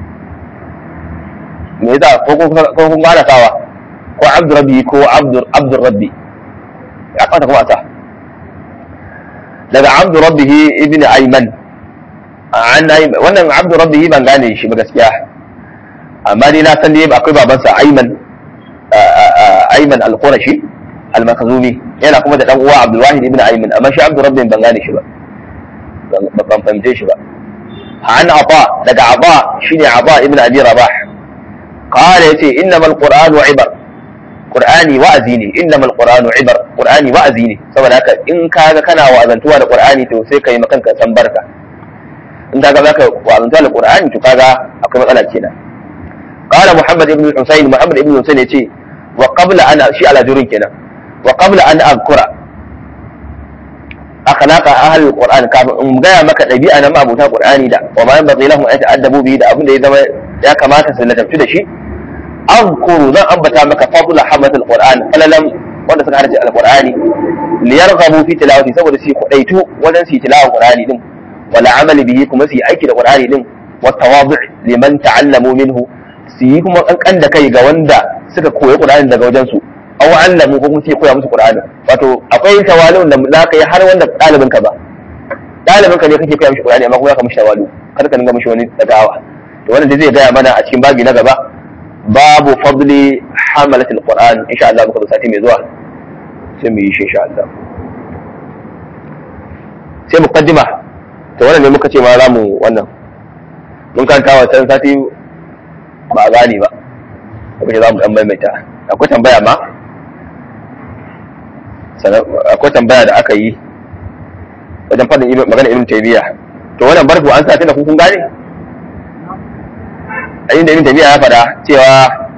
me yasa ko kun gane sawa ko abdu rabbi ko abdu abdu rabbi ya kwata kuma a sa daga abdu rabbihi ibn ayman an wannan abdu rabbihi ban gane shi ba gaskiya amma dai na san dai akwai babansa ayman ayman al-qurashi al-makhzumi yana kuma da dan uwa abdul wahid ibn ayman amma shi abdu rabbihi ban gane shi ba ban fahimce shi ba an aba daga aba shine aba ibn abi rabah qala yace innamal qur'anu ibar Qur'ani wa'azi ne innamal qur'anu ibar Qur'ani wa'azi ne saboda haka in kaga kana wa'azantuwa da Qur'ani to sai kai makanka san barka in kaga zaka wa'azantuwa da Qur'ani to kaga akwai matsala kenan qala Muhammad ibn Husayn Muhammad ibn Husayn yace wa qabla an shi ala jurin kenan wa qabla an azkura akhlaqa ahli alquran kafin in gaya maka dabi'a na mabuta qur'ani da wa ma yanbaghi lahum an ta'addabu bi da abin da ya zama ya kamata su ladabtu da shi azkuru zan ambata maka fadla hamat alquran falalam wanda suka harce alqurani liyarghabu fi tilawati saboda su kudaitu wajen su tilawa qur'ani din wala amali bihi kuma su yi aiki da qur'ani din wa tawadu' liman ta'allamu minhu su yi kuma kankan da kai ga wanda suka koyi qur'ani daga wajen su aw allamu ko kuma su koya musu qur'ani wato akwai tawali'un da za ka yi har wanda ɗalibin ka ba ɗalibin ka ne kake koya mishi qur'ani amma kuma ka mishi tawalu kar ka dinga mishi wani dagawa to wannan dai zai gaya mana a cikin babi na gaba babu fadli hamalatul qur'an insha Allah muka zo sati mai zuwa sai mu yi shi insha Allah sai muqaddima to wannan ne muka ce ma zamu wannan mun kanta wa san sati ba gani ba kuma za mu dan maimaita akwai tambaya ma akwai tambaya da aka yi wajen faɗin magana ibn taymiya to wannan barku an sa da kun gane a inda ibn taymiya ya faɗa cewa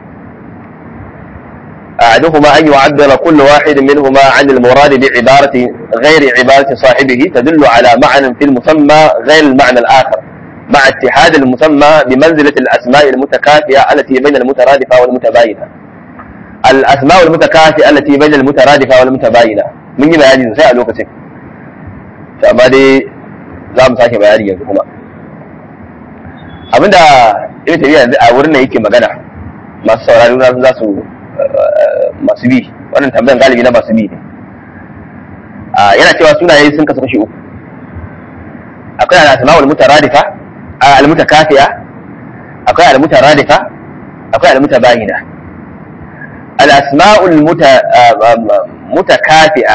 أحدهما أن يعبر كل واحد منهما عن المراد بعبارة غير عبارة صاحبه تدل على معنى في المسمى غير المعنى الآخر مع اتحاد المسمى بمنزلة الأسماء المتكافئة التي بين المترادفة والمتباينة الأسماء المتكافئة التي بين المترادفة والمتباينة من يبقى يعني سيئة لوكسين فما دي za mu sake bayani yanzu kuma abinda ibn tabiya yanzu a wurin da yake magana masu saurari na za su masu bi wannan tambayan galibi na masu bi ne yana cewa sunaye sun kasu kashi uku akwai al-asma'ul mutaradifa al-mutakafiya akwai al-mutaradifa akwai al-mutabayina al-asma'ul mutakafiya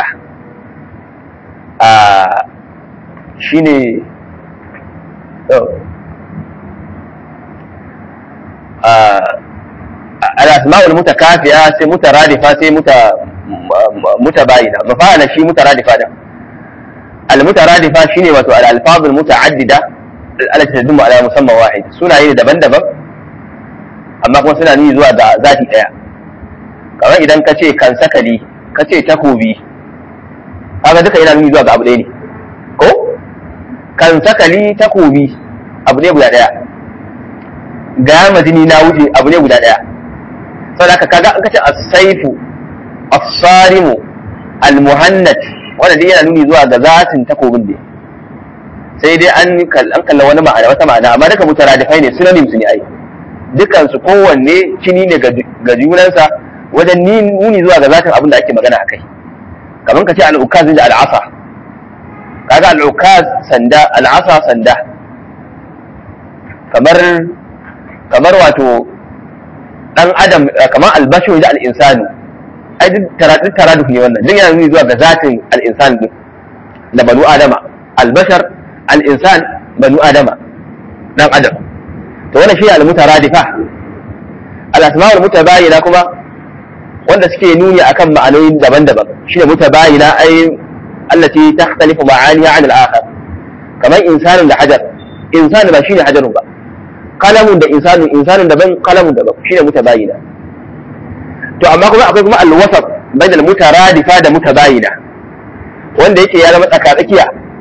shine al-asma'ul mutakafiya sai mutaradifa sai mutabayina mafa'ala shi mutaradifa da al-mutaradifa shine wato al-alfazul muta'addida allati tadummu ala musamman wahid sunaye daban-daban amma kuma suna nuni zuwa ga zati daya kamar idan ka ce kan sakali ka ce takobi kaga duka yana nuni zuwa ga abu ɗaya ne ko kan sakali takobi abu ne guda daya ga majini na wuce abu ne guda daya saboda haka kaga an kace as-saifu as-sarimu al-muhannat wanda dai yana nuni zuwa ga zatin takobin ne sai dai an an kalla wani ma'ana wata ma'ana amma duka mutaradifai ne synonyms ne ai dukan su kowanne kini ne ga junansa wajen nuni zuwa ga zatin abin da ake magana akai kamar ka ce al-ukaz da al-asa kaga al-ukaz sanda al-asa sanda kamar kamar wato dan adam kamar albashu da al-insani ai duk taraduk taraduk ne wannan duk yana nuni zuwa ga zatin al-insan din da banu adama albashar al-insan banu adama dan adam to wannan shi al-mutaradifa al-asma' al-mutabayina kuma wanda suke nuni akan ma'anoni daban-daban shine mutabayina ai allati takhtalifu ma'aniha 'an al-akhar kamar insanun da hajar insan ba shine hajarun ba kalamun da insanun insanun daban kalamun daban shine mutabayina to amma kuma akwai kuma alwasat bain almutaradifa da mutabayina wanda yake ya zama tsaka tsakiya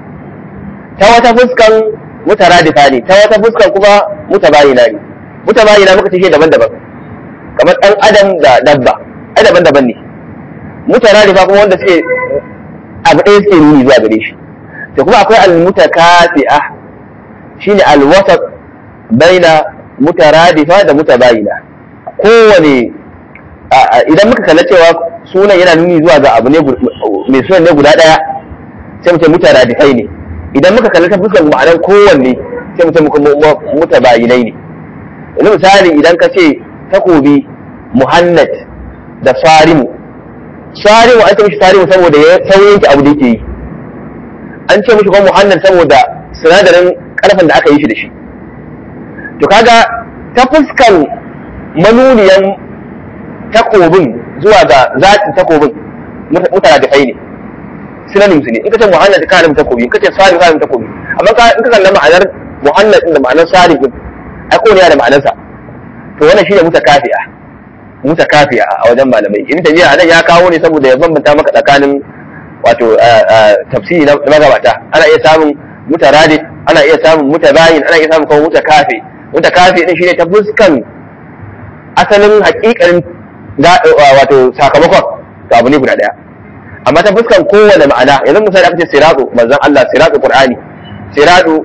ta wata fuskan mutaradifa ne ta wata fuskan kuma mutabayina ne mutabayina muka ce daban-daban kamar dan adam da dabba ai daban-daban ne mutaradifa kuma wanda suke abu ɗaya suke nuni zuwa gare shi to kuma akwai almutakasi'a shine alwasat baina mutaradifa da mutabayina kowane idan muka kalla cewa sunan yana nuni zuwa ga abu ne mai sunan ne guda daya sai mu ce mutaradifai ne idan muka kalla ta fuskar ma'anar kowanne sai mu ce mutabayinai ne yanzu misali idan ka ce takobi muhannad da sarimu sarimu an ce mishi sarimu saboda ya sauyin abu da yake yi an ce mishi kuma muhannad saboda sinadarin karfin da aka yi shi da shi to kaga ta fuskan manuniyan takobin zuwa ga zatin takobin mutane da ne synonym su ne in ka ce muhannad ka nemi takobi in ka ce salim ka nemi takobi amma in ka kalla ma'anar muhannad din da ma'anar salim din ai ko ne da ma'anarsa to wannan shine mutakafi'a mutakafi'a a wajen malamai in tabiya anan ya kawo ne saboda ya bambanta maka tsakanin wato tafsiri na magabata ana iya samun mutaradif ana iya samun mutabayin ana iya samun kuma mutakafi mutakafi din shine ta fuskan asalin hakikanin wato sakamakon to abu ne guda daya amma ta fuskan kowane ma'ana yanzu misali aka ce siratu manzon Allah siratu qur'ani siratu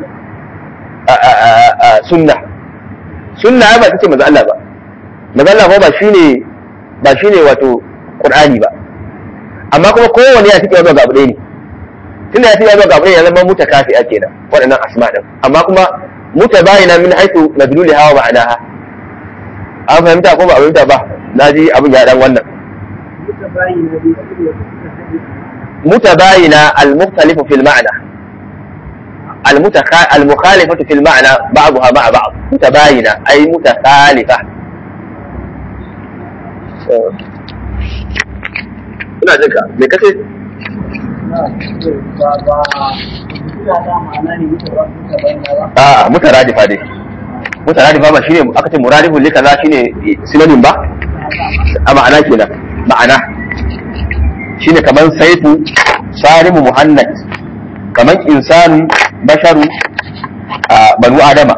sunna sunna ba ta ce manzon Allah ba manzon Allah ba shine ba shine wato qur'ani ba amma kuma kowane ya tike zuwa ga abu ɗaya ne tunda ya tike zuwa ga abu ɗaya ya zama mutakafi ake da waɗannan asma din amma kuma mutabayina min haythu madluli hawa ma'anaha an fahimta ko ba a fahimta ba na ji abin ya dan wannan متباينة المختلف في المعنى المتخ... المخالفة في المعنى بعضها مع بعض متباينة أي متخالفة ina jinka me kace a mutaradifa dai mutaradifa ba shine aka ce muradifun lika za shine synonym ba a ma'ana kenan ma'ana shine kaman saifu sarimu muhannad kaman insan basharu a banu adama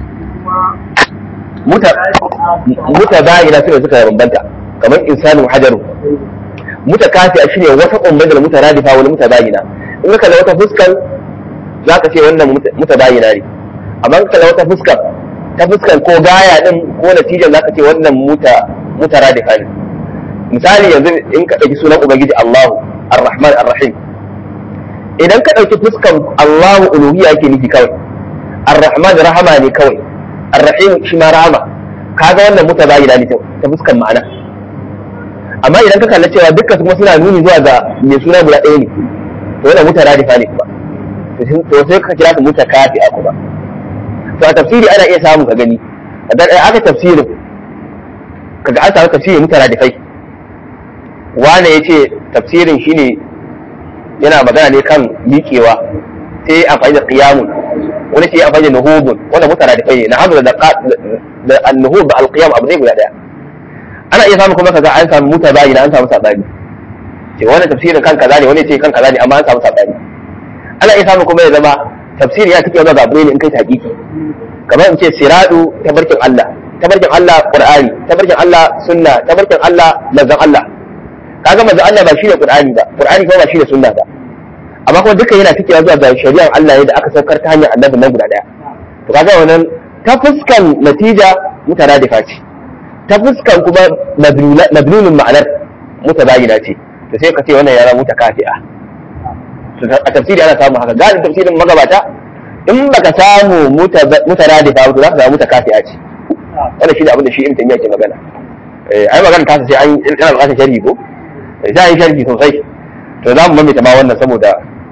muta bayina sune suka bambanta kaman insanu hajaru muta kafi shine wata ummar mutaradifa wani muta bayina in ka kalla wata fuskar za ka ce wannan muta bayina ne amma in ka kalla wata fuskar ta fuskar ko gaya din ko natijan za ka ce wannan muta mutaradifa ne misali yanzu in ka ɗauki sunan ubangiji Allahu Ar-Rahman Ar-Rahim idan ka ɗauki fuskan Allahu uluhiyya yake nufi kawai Ar-Rahman rahama ne kawai Ar-Rahim shi ma rahama kaga wannan mutabayina ne ta fuskan ma'ana amma idan ka kalla cewa dukkan kuma suna nuni zuwa ga mai suna guda ɗaya ne to wannan mutaradifa ne kuma to sai ka kira su mutakafi a kuma to a tafsiri ana iya samu ka gani idan aka tafsirin kaga an samu tafsiri mutaradifai wane ya ce tafsirin shine yana magana ne kan miƙewa sai amfani da qiyamun wani ce amfani da nuhubun wanda mutaradifai ne na hamza da da an-nuhub da al-qiyam abu ne guda daya ana iya samu kuma kaga an samu mutabayina an samu sabani ce wani tafsirin kan kaza ne wani ce kan kaza ne amma an samu sabani ana iya samu kuma ya zama tafsiri ya take zuwa ga abu ne in kai hakiki kamar in ce siradu tabarkin Allah tabarkin Allah Qur'ani tabarkin Allah sunna tabarkin Allah manzon Allah kaga manzon Allah ba shi ne Qur'ani ba Qur'ani kuma ba shi ne sunna ba amma kuma duka yana take zuwa ga shari'ar Allah ne da aka saukar ta hanyar annabi nan guda daya to kaga wannan ta fuskan natija mutaradifa ce ta fuskan kuma madlulun ma'anar mutabayina ce to sai ka ce wannan ya zama mutakafi'a a tafsiri ana samu haka galibin tafsirin magabata in baka samu mutaradifa ba to za ka samu mutakafi'a ce wannan shine abin da shi ibn taymiya ke magana eh ai magana ta sai an ina bukatar sharhi ko sai an sharhi sosai to za mu mamaita ma wannan saboda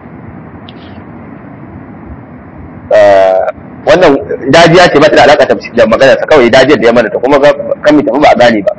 wannan dajiya ce ba ta da alaka da magana sa kawai dajiyar da ya mana ta kuma kan mi tafi ba a gane ba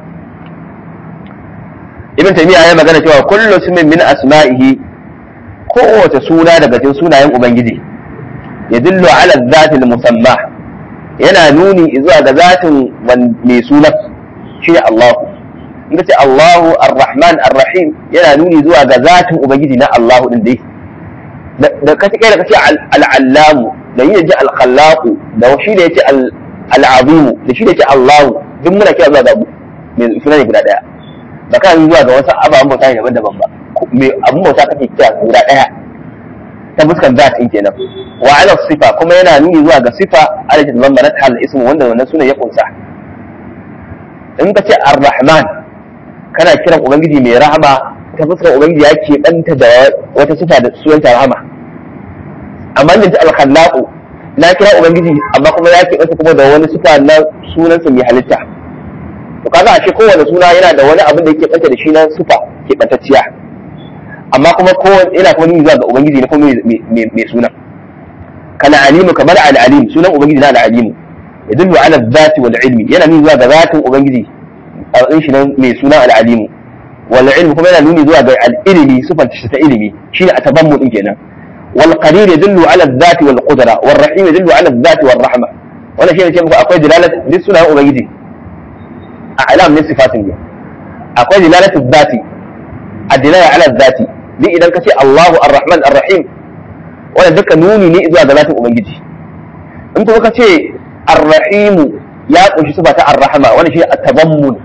ibn taymiya ya magana cewa kullu ismin min asma'ihi kowace suna daga cikin sunayen ubangiji ya dillo ala zati musamma yana nuni zuwa ga zatin mai sunan shi ne Allah in ka ce Allahu ar-Rahman ar-Rahim yana nuni zuwa ga zatin ubangiji na Allahu din dai da ka ce da ka ce al-Allamu da yin ji al-Khallaqu da shi da yace al-Azim da shi da yace Allahu duk muna kira zuwa ga mai sunan guda daya ba kan zuwa ga wasu ababen bauta ne daban-daban ba mai abun bauta kake kira guda daya ta fuskan zatin kenan wa ala sifa kuma yana nuni zuwa ga sifa alati zammanat hal ismu wanda wannan sunan ya kunsa in ka ce ar-rahman kana kiran ubangiji mai rahama ta fuskar ubangiji ya ke danta da wata sifa da sunanta rahama amma yanzu al-khallaqu na kira ubangiji amma kuma ya ke danta kuma da wani sifa na sunansa mai halitta to kaga ashe kowane suna yana da wani abin da yake danta da shi na sifa ke dantacciya amma kuma kowane yana kuma nuni zuwa ga ubangiji ne kuma mai suna kana alimu kamar al-alim sunan ubangiji na al-alimu yadullu ala dhati wal ilmi yana nuni zuwa ga zatin ubangiji a matsayin shi nan mai suna al-alimu wal ilmi kuma yana nuni zuwa ga al-ilmi sifar ta ilimi shine atabammu din kenan wal qadir yadullu ala dhati wal qudra wal rahim yadullu ala dhati wal rahma wannan shine ce muku akwai dilalat duk sunan ubangiji a alam ne sifatin ne akwai dilalatu dhati الدلالة على الذات duk idan ka ce Allahu Ar-Rahman Ar-Rahim wanda duka nuni ne zuwa ga zatin Ubangiji in kuma ka ce Ar-Rahim ya kunshi sifa ta Ar-Rahma wanda shi at-tabammun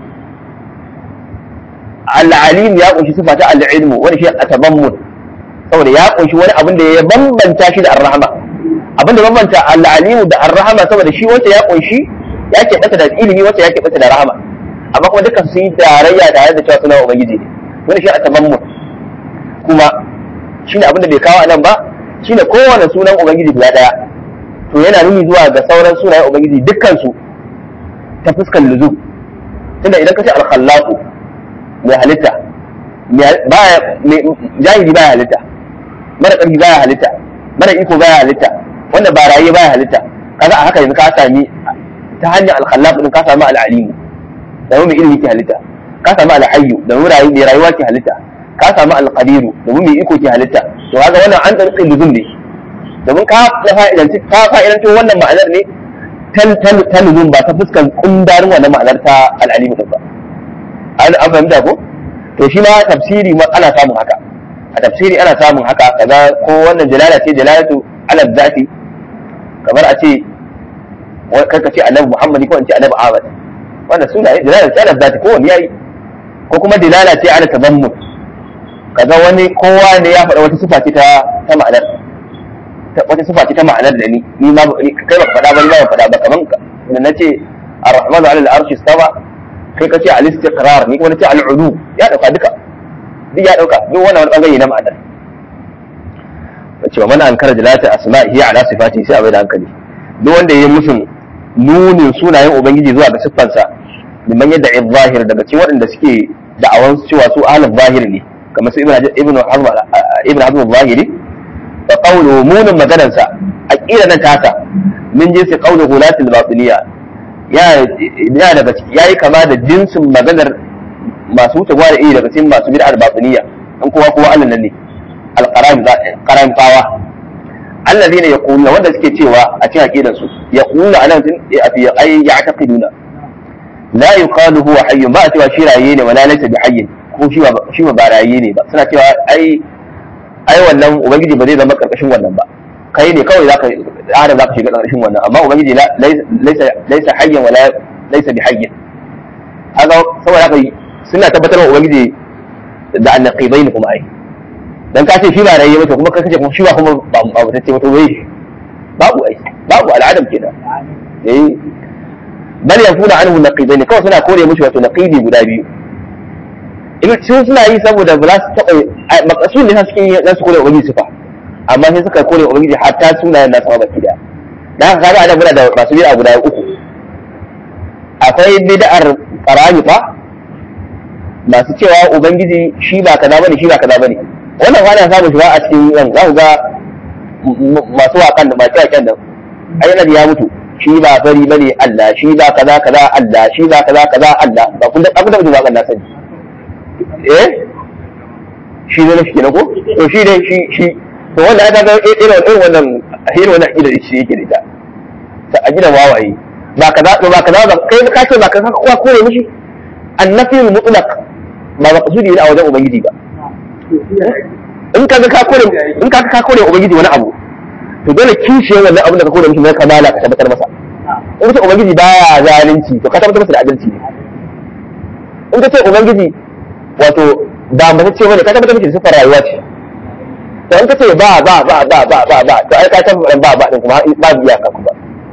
Al-Alim ya kunshi sifa ta Al-Ilmu wanda shi at-tabammun saboda ya kunshi wani abin da ya bambanta shi da Ar-Rahma abin da bambanta Al-Alim da Ar-Rahma saboda shi wanda ya kunshi ya ke bata da ilimi wanda ya ke bata da rahama amma kuma duka sun yi tarayya tare da cewa suna Ubangiji ne wanda shi at-tabammun kuma shine abin da bai kawo anan ba shine kowane sunan ubangiji guda daya to yana nuni zuwa ga sauran sunayen ubangiji dukkan su ta fuskar luzum tunda idan ka ce al-khallaqu mai halitta baya jahili baya halitta mara ƙarfi baya halitta mara iko baya halitta wanda ba raye baya halitta kaga a haka yanzu ka sami ta hanyar al-khallaq din ka sami al-alimu da mai ilimi ke halitta ka sami al-hayyu da mai rayuwa ke halitta ka samu alƙadiru domin mai iko ke halitta to haka wannan an tsarki luzum ne domin ka fa'idanci ka fa'idanci wannan ma'anar ne ta luzum ba ta fuskan kundarin wannan ma'anar ta al'alimu din ba an an fahimta ko to shi ma tafsiri ma ana samun haka a tafsiri ana samun haka kaza ko wannan jalala ce jalalatu ala zati kamar a ce kai ka ce annabi muhammadi ko in ce annabi ahmad wannan suna yi jalala ce ala zati ko wani yayi ko kuma dilala ce ala tabammut kaga wani kowa ne ya faɗa wata sifa ce ta ta ma'anar wata sifa ce ta ma'anar da ni ni ma kai ba faɗa ba ni ba faɗa ba kaman da nace ar-rahmanu ala al-arshi istawa kai ka ce al-istiqrar ni kuma nace al-ulu ya dauka duka duk ya dauka duk wannan wani bangare na ma'anar cewa mana ankara jalata asma'ihi ala sifati sai a bai da hankali duk wanda ya musun nunin sunayen ubangiji zuwa ga siffansa liman yadda zahir daga cikin waɗanda suke da'awan cewa su ahlul zahir ne kamar su ibn hazm ibn hazm zahiri fa qawlu munin maganar sa aqida nan tasa min jinsi qawlu gulatil batiniya ya ya daga ciki yayi kama da jinsin maganar masu wuce gwada iri daga cikin masu bid'ar batiniya an kowa kowa Allah nan ne alqaram qaram qawa alladhina yaquluna wanda suke cewa a cikin aqidan su yaquluna anan fi ay ya'taqiduna la yuqalu huwa hayyun ba cewa shi raye ne wala laysa bi hayyin ko shi ba shi ba raye ne ba suna cewa ai ai wannan ubangiji ba zai zama karkashin wannan ba kai ne kawai zaka adam zaka shiga karkashin wannan amma ubangiji laysa laysa hayyan wala laysa bi hayyin haka saboda haka suna tabbatar wa ubangiji da annaqibain kuma ai dan ka ce shi ba raye ba to kuma ka kace kuma shi ba kuma ba ba ta ce ba to wai babu ai babu al'adam kenan eh bal yakuna anhu naqidaini kawai suna kore mushi wato naqidi guda biyu in sun suna yi saboda ba za su taɓa makasun ne suke yi za su kore ubangiji sifa amma sai suka kore ubangiji hatta sunayen nasu baki da da haka kaga ana muna da masu bid'a guda uku akwai bid'ar qaranifa masu cewa ubangiji shi ba kaza bane shi ba kaza bane wannan wani samun shi ba a cikin yan za ku ga masu waƙan da masu yaƙen da ayyana ya mutu shi ba fari bane Allah shi ba kaza kaza Allah shi ba kaza kaza Allah ba kun da abin da mutum waƙan na sani eh shi ne shi kenan ko to shi ne shi shi to wannan ya ga irin irin wannan irin wannan akida shi yake da ita ta a gidan wawaye ba kaza ba kaza ba kai ka ce ba kaza kowa kore mishi annafiyul mutlaq ba maqsudi ne a wajen ubangiji ba in kaga ka kore in kaga ka kore ubangiji wani abu to dole kishiyar wannan abin da ka kore mishi na kamala ka tabbatar masa in ka ce ubangiji baya zalunci to ka tabbatar masa da adalci ne in ka ce ubangiji wato ba mace ce bane ka tabbatar masa da sifar rayuwa ce to in ka ce ba ba ba ba ba ba ba to ai ka tabbatar ba ba din kuma ba biya ka kuma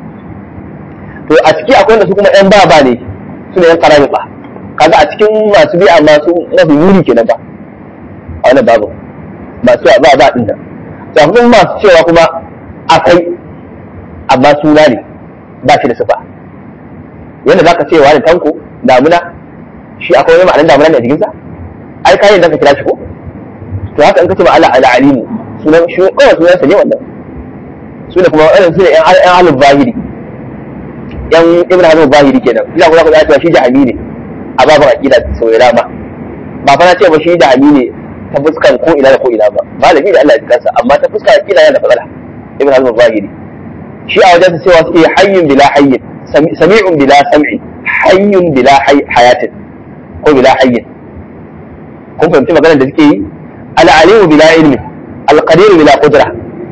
to a ciki akwai wanda su kuma yan ba ba ne su ne yan karami ba kaga a cikin masu biya masu mafi yuri kenan ba a wannan babu masu ba ba din nan to akwai masu cewa kuma akwai amma suna ne ba shi da sifa yadda za ka ce wa da tanko damuna shi akwai wani ma'anar damuna ne a jikinsa ai kayan da ka kira shi ko to haka in ka ce ma Allah ala alimu sunan shi kawai sunan sa ne wannan su ne kuma wannan su ne yan halin zahiri yan ibn hazm zahiri kenan ina kuma ka cewa shi jahami ne a baban aqida sau da dama ba fa na ce ba shi jahami ne ta fuskan ko ina da ko ina ba malami da Allah ya kansa amma ta fuskan aqida yana da matsala ibn hazm zahiri shi a wajen cewa suke hayyun bila hayyin sami'un bila sam'i hayyun bila hayatin ko bila hayyin kun fahimci maganar da suke yi al'alimu bila ilmi alqadir bila qudra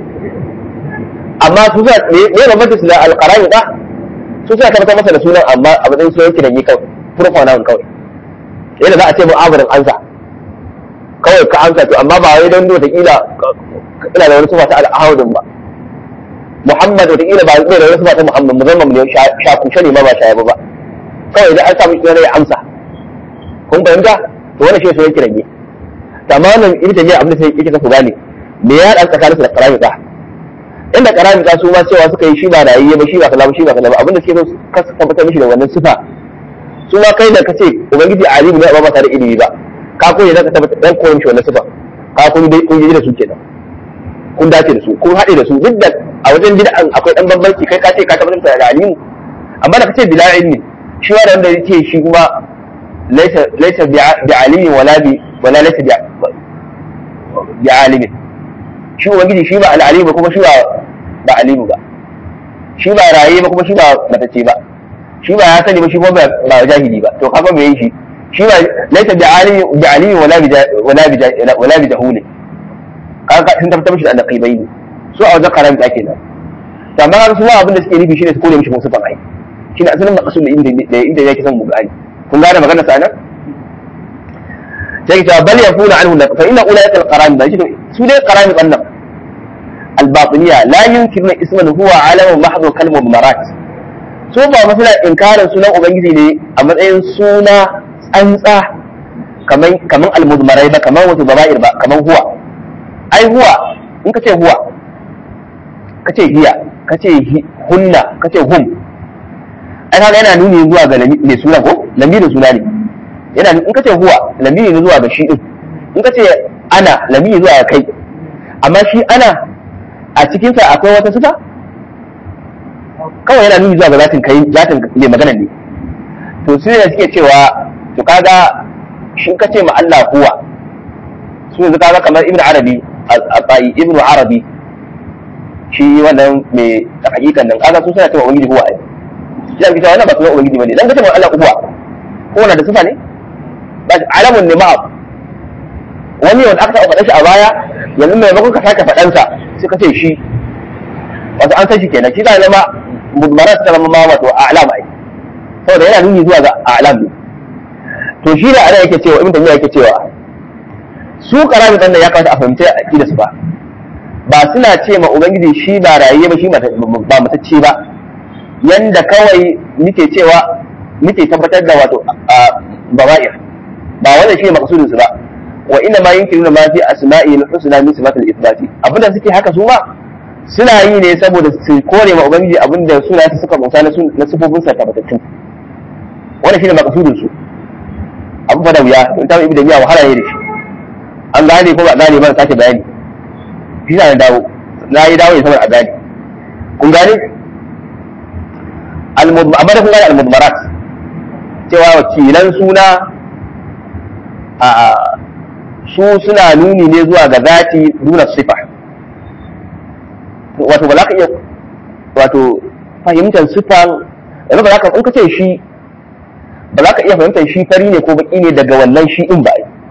amma su za ne bambanta su da alqarani ba su suna tabbatar masa da sunan amma a matsayin sunan kiran yi kawai pronoun kawai yadda za a ce mu'amarin ansa kawai ka amsa to amma ba wai don wata kila ina da wani sufa ta al'ahudin ba Muhammad wata kila ba zai da wani sufa ta Muhammad musamman ne shakushe ne ma ba shaya ba kawai idan an samu kira ya amsa kun fahimta to wannan shi sai kiran ne tamamin ita ne abin da sai yake ku gane me ya dan tsakaninsu da karamita inda karamita su ma cewa suka yi shi ba rayayye ba shi ba kaza ba shi ba kaza ba abin da suke so ka tabbatar mishi da wannan sifa su ma kai da kace ubangiji alimu ne ba tare da ilimi ba ka koyi zaka tabbatar dan koyi mishi wannan sifa ka kun dai kun yi da su kenan kun dace da su kun haɗe da su duk da a wajen bid'an akwai dan bambanci kai ka ce ka tabbatar da alimu amma da kace bila ilmi shi wa wanda yake shi kuma laysa laysa bi alimin wala bi wala laysa bi bi alimin shi ubangiji shi ba al'alimu kuma shi ba ba alimu ba shi ba raye ba kuma shi ba matacce ba shi ba ya sani ba shi kuma ba jahili ba to kaga me yi shi shi ba laisa bi alimi bi alimi wala bi wala bi wala bi jahuli kaga sun tabbatar mishi da annaqibai ne su a wajen karam da kenan to amma har su abin da suke nufi shine su kore mishi musu ai shine asalin maqsud da inda da inda yake son mu gani kun gane magana sa nan sai ta bal yafuna anhu fa inna ulaika al-qaram da shi su dai qaram wannan al-batiniya la yunkiruna isman huwa alamun mahdhu kalmu marat su ba masala inkarin sunan ubangiji ne a matsayin suna tsantsa kaman kaman al-mudmarai ba kaman wasu baba'ir ba kaman huwa ai huwa in ka ce huwa ka ce hiya ka ce hunna ka ce hum ai kaga yana nuni zuwa ga mai suna ko lamirin suna ne yana in ka ce huwa lamiri ne zuwa ga shi din in ka ce ana lamiri zuwa ga kai amma shi ana a cikinsa akwai wata sifa kawai yana nuni zuwa ga zatin kai zatin mai magana ne to su ne suke cewa to kaga shi ka ce ma Allah huwa su yanzu kaga kamar ibn arabi al-bai ibn arabi shi wannan mai hakikan nan kaga su suna cewa ubangiji huwa ai shi ake cewa wannan ba sunan ubangiji bane dan ka ce ma Allah huwa ko na da sifa ne ba alamun ne ma'a wani wanda aka taɓa faɗa shi a baya yanzu maimakon ka sake faɗansa sai ka ce shi wato an san shi kenan shi zai zama mudmarat ta zama ma wato a'lam ai saboda yana nuni zuwa ga a'lam ne to shi da ana yake cewa ibn tamiya yake cewa su karamin dan ya kamata a fahimci aqida su ba ba suna ce ma ubangiji shi ba rayiye ba shi ba matacce ba yanda kawai muke cewa muke tabbatar da wato baba'ir ba wannan shi ne maqsudin su ba wa inna ma yunkiruna ma fi asma'i al-husna min sifatil ithbati abinda suke haka su ma suna yi ne saboda su kore ma ubangiji abinda suna su suka bauta na sifofin sa tabbatattu wannan shine maqsudin su abu fa da wuya in ta ibi da miya wahala ne da shi an gane ko ba gane ba sake bayani shi na dawo na yi dawo ne saboda a gane kun gane amma da kun gane al-mudmarat cewa wakilan suna a su suna nuni ne zuwa ga zati nuna sifa wato ba za ka iya wato fahimtar sifan yanzu ba za ka in ka ce shi ba za ka iya fahimtar shi fari ne ko baki ne daga wannan shi in ba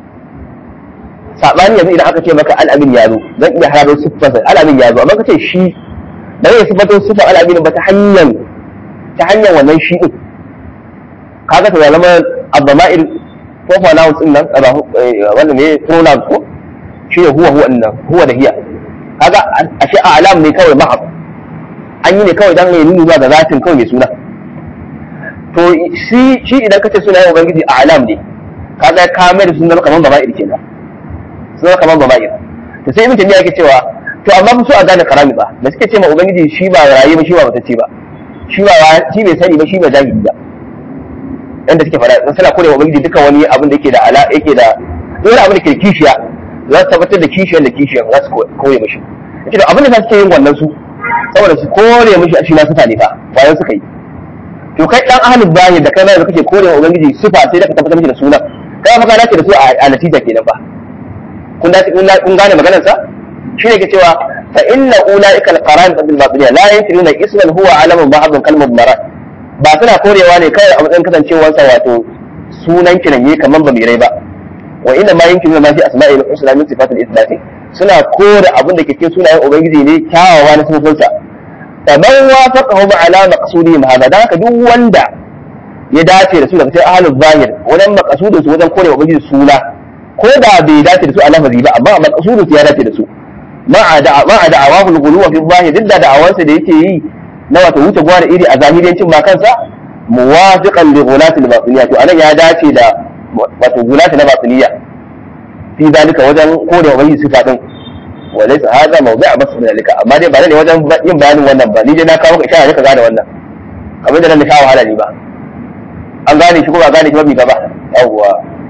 sabani yanzu idan aka ce maka al'amin ya zo zan iya hararo siffarsa al'amin ya zo amma ka ce shi ba zai sifato siffar al'amin ba ta hanyar ta hanyar wannan shi din kaga ta zama abdama'ir ko pronouns din nan wannan ne pronouns ko shi ne huwa huwa nan huwa da hiya kaga ashe alam ne kawai mahab an yi ne kawai dan ya nuni zuwa ga zatin kawai mai suna to shi shi idan kace suna yin ubangiji alam ne kaga ka mai da sunan kaman baba'ir kenan sunan kaman baba'ir to sai ibn tamiya yake cewa to amma ba su a gane karami ba da suke ce ma ubangiji shi ba raye ba shi ba matacce ba shi ba shi bai sani ba shi ba jahili ba yanda suke faɗa suna kore wa ubangiji duka wani abin da yake da ala yake da dole abin da ke kishiya za su tabbatar da kishiyan da kishiyan za su kore mishi yace da abin da suke yin wannan su saboda su kore mishi a shi na sufa ne fa bayan suka yi to kai dan ahlul bayi da kai da kake kore wa ubangiji sufa sai da ka tabbatar mishi da sunan kai fa ka dace da su a natija kenan fa kun dace kun gane maganar sa shi ne ke cewa fa inna ulaika al-qaran bil batiliya la yankiruna isman huwa alamun ba'd kalmar marat ba suna korewa ne kawai a matsayin kasancewarsa wato sunan kiranye kamar ba mai rai ba wa inna ma yankin ma fi asma'il husna min sifatil isbati suna kore abin da ke cikin sunayen ubangiji ne kyawawa na sifofinsa faman wafaqahum ala maqsudihim hada dan haka duk wanda ya dace da su daga cikin ahlul zahir wajen maqsudin su wajen kore ubangiji suna ko da bai dace da su a lafazi ba amma maqsudin su ya dace da su ma'a da'awahu al-ghuluwa fi zahir duk da da'awansa da yake yi na wato wuce gwana iri a zahiriyancin ma kansa muwafiqan li ghulati al-batiniya to anan ya dace da wato gulati na batiniya fi zalika wajen kore wa bai sifa din wa laysa hadha mawdi'a bas min zalika amma dai ba ne wajen yin bayanin wannan ba ni dai na kawo ka ishara ne ka gane wannan kamar da nan na kawo wahala ni ba an gane shi ko ba gane shi ba bi gaba yawwa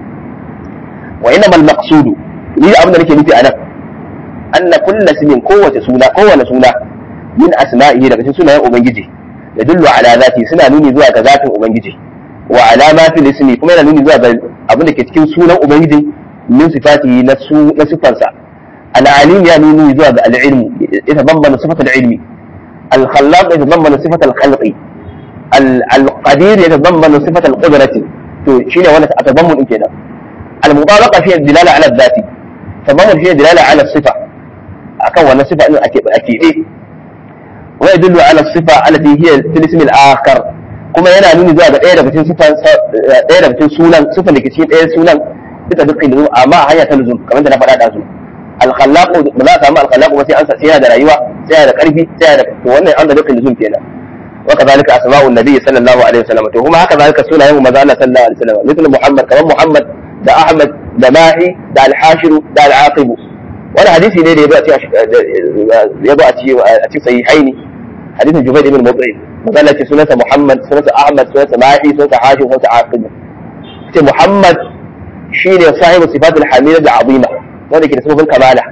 wa innamal maqsudu ni abin da nake nufi anan anna kullu ismin kowace suna kowane suna min asma'ihi daga cikin sunayen ubangiji ya dullu ala zati suna nuni zuwa ga zatin ubangiji wa alamatil ismi kuma yana nuni zuwa ga abin da ke cikin sunan ubangiji min sifatihi na su na sifarsa العليم يعني نوي زوج العلم يتضمن صفة العلم الخلاق يتضمن صفة الخلق القدير يتضمن صفة القدرة شنو وانا اتضمن ان كده المطابقة فيها الدلالة على الذات تضمن فيها الدلالة على الصفة أكون ولا صفة أنه أكيد إيه ويدل على الصفة التي هي في الاسم الآخر kuma yana nuni zuwa ga ɗaya daga cikin sifa ɗaya daga cikin sunan sifa da ke cikin ɗaya sunan bisa dukkan luzum amma a hanya ta luzum kamar da na faɗa da su alkhallaqu ba za a samu alkhallaqu ba sai an sai yana da rayuwa sai yana da ƙarfi sai yana da to wannan an da dukkan luzum kenan wa kadhalika asma'u nabiy sallallahu alaihi wasallam to kuma haka zalika sunayen manzo Allah sallallahu alaihi wasallam mithlu muhammad kamar muhammad da ahmad da mahi da al-hashiru da al-aqib wani hadisi ne da ya zo a cikin sahihaini hadisin jubayd ibn mut'im magana ce sunansa Muhammad sunansa Ahmad sunansa Mahi sunansa Hashim sunansa Aqib ce Muhammad shine sahibu sifatul hamida da azima wanda ke da sifofin kamala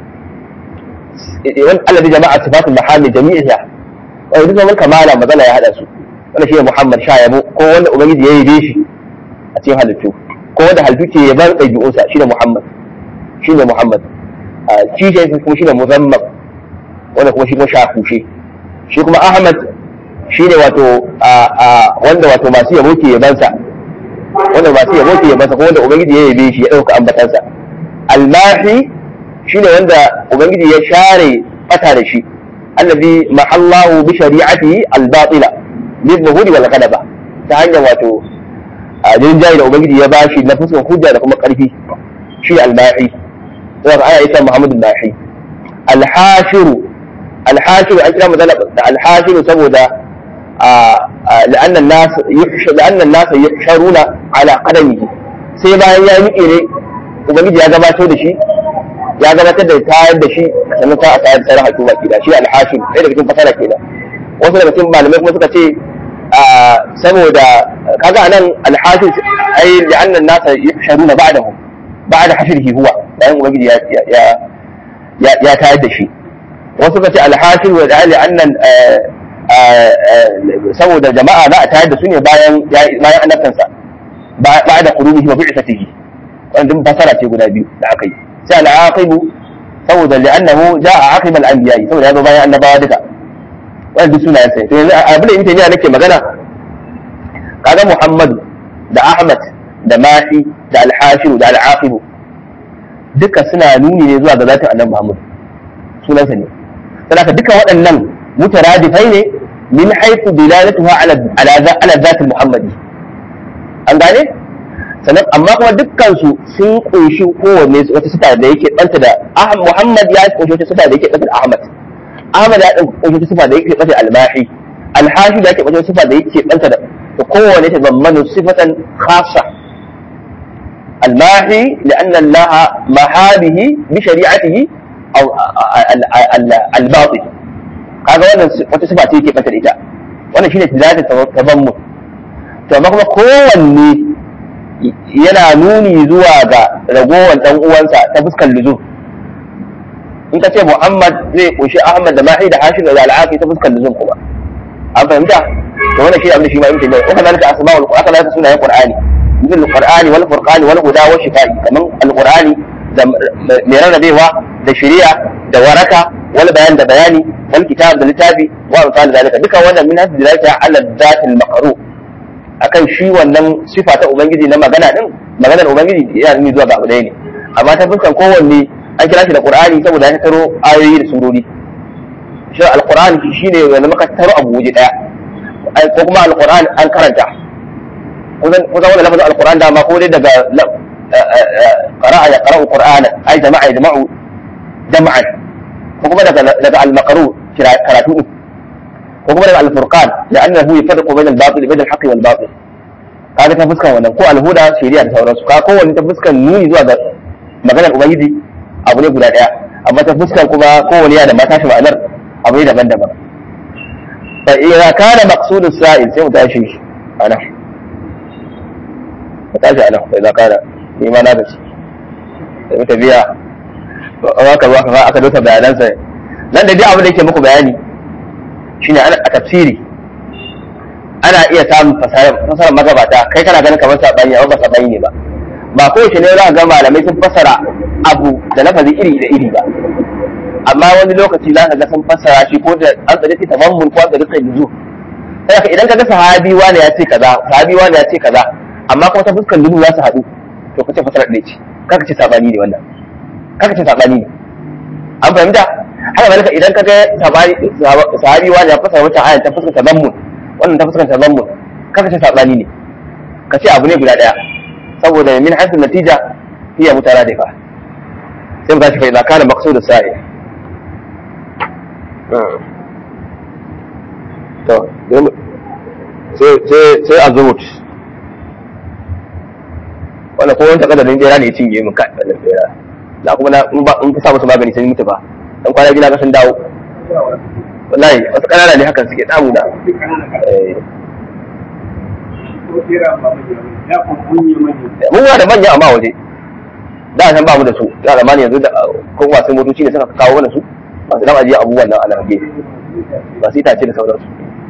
wani alladhi jama'a sifatul mahami jami'iha wanda duk sifofin kamala magana ya hada su wanda shine Muhammad sha yabo ko wanda ubangiji ya yabe shi a cikin halittu ko wanda halittu ke yaban ɗabi'unsa shine Muhammad shine Muhammad shi kuma shine muzammam wanda kuma shi kuma shakushe shi kuma Ahmad shi ne wato wanda wato masu yabo ke yabansa wanda masu yabo ke yabansa ko wanda ubangiji ya yabe shi ya ɗauka ambatansa almahi shi ne wanda ubangiji ya share fata da shi allazi mahallahu bi shari'atihi albatila bil zuhuri wal ghadaba ta hanyar wato jinjayi da ubangiji ya bashi na fuskar hujja da kuma karfi shi almahi sai ana isa muhammadu mahi alhashiru alhashiru an kira magana da alhashiru saboda لأن الناس يحشر لأن الناس يحشرون على قدمه sai bayan ya miƙe ne ubangiji ya gabatar da shi ya gabatar da tayar da shi sannan ta a tayar da sauran hukuma ke da shi alhashim ɗaya daga cikin fasara kenan wasu daga cikin malamai kuma suka ce saboda kaga anan alhashim ai li'anna an-nasa yahsharuna ba'dahu ba'da hashrihi huwa bayan ubangiji ya ya ya tayar da shi wasu suka ce alhashim wa li'anna saboda jama'a za a tayar da su ne bayan bayan annabtansa ba da kurubihi wa bi'satihi wannan fasara ce guda biyu da aka yi sai al-aqibu saboda li'annahu ja'a aqib al-anbiya saboda ya zo bayan annabawa duka wannan duk sunayen sai to yanzu abin da yake nake magana kaga Muhammadu da Ahmad da Mahi da al-Hashim da al-Aqib duka suna nuni ne zuwa ga zatin annabi Muhammad sunansa ne saboda duka waɗannan مترادفين ne min haifu dilalatuha ala ala ala zatul muhammadi an gane sannan amma kuma dukkan su sun kunshi kowanne wata sifa da yake banta da Muhammad ya kunshi wata sifa da yake banta da Ahmad Ahmad ya kunshi wata sifa da yake banta da Al-Mahi Al-Hashi da yake kunshi wata sifa da yake banta da kowanne ta zammanu sifatan khassa Al-Mahi لأن الله محابه بشريعته أو الباطل kaga wannan wata sifa ce yake bata da ita wannan shine tilatin tabammu to amma kuma kowanne yana nuni zuwa ga ragowar dan uwansa ta fuskar luzum in ka ce Muhammad zai kunshi Ahmad da Mahi da Hashim da Al-Aqi ta fuskar luzum kuma an fahimta to wannan shi abin da shi ma yin tabi'a ko kana da asma'ul qur'ani kana da sunayen qur'ani مثل القرآن والفرقان والهدى والشفاء كمان القرآن mai rarrabewa da shari'a da waraka wal bayan da bayani wal kitab da littafi wa misal zalika duka wannan min hasbi zalika ala dhatil maqru akan shi wannan sifa ta ubangiji na magana din maganar ubangiji yana nuni zuwa ga abu ɗaya ne amma ta fuskan kowanne an kira shi da qur'ani saboda ya taro ayoyi da surori shi alqur'ani shine wanda muka taro abu waje daya ko kuma alqur'ani an karanta kusan wannan lafazin alqur'an da ma ko dai daga قراءة يقرأ قرآنا أي جماعة يجمع جمعا وكما لدى المقروء كراتوه وكما لدى الفرقان لأنه يفرق بين الباطل بين الحق والباطل kaga ta fuskan wannan ko alhuda shari'a da sauransu ka kowanne ta fuskan nuni zuwa ga maganar ubangiji abu ne guda daya amma ta fuskan kuma kowanne yana da mata shi ma'anar abu ne daban-daban fa idza kana maqsudus sa'il sai mu tashi ana mu tashi ana fa idza kana ni ma na gaci da muka biya aka zo aka aka dosa bayanansa nan da dai abin da yake muku bayani shine a tafsiri ana iya samun fasarar magabata kai kana ganin kamar sabani amma ba sabani ne ba ba ko shi ne za ga malamai sun fasara abu da lafazi iri da iri ba amma wani lokaci za ka ga sun fassara shi ko da an tsare ta tamammun ko an tsare ta nuzu sai idan ka ga sahabi wani ya ce kaza sahabi wani ya ce kaza amma kuma ta fuskar nuzu za su haɗu to ka ce fassara ɗaya ce kaka ce sabani ne wannan kaka ce sabani ne an fahimta haka malaka idan ka ga sahabi wani ya fassara wata ayan ta fuskar tamammun wannan ta fuskar tamammun kaka ce sabani ne ka ce abu ne guda ɗaya saboda min haifin natija hiya mutaradifa sai mu tashi fa idza kana maqsud as-sa'i to sai sai sai azumut wannan ko wanda kadarin bera ne ya cinye min kai wannan bera da kuma na in ba in ka sa musu magani sun mutu ba dan kwana gida ka sun dawo wallahi wasu kanana ne hakan suke damu da eh mun da manya amma waje da san ba mu da su da zamani yanzu da ko masu motoci ne suka kawo mana su masu dan ajiye abubuwan nan a large masu itace da sauransu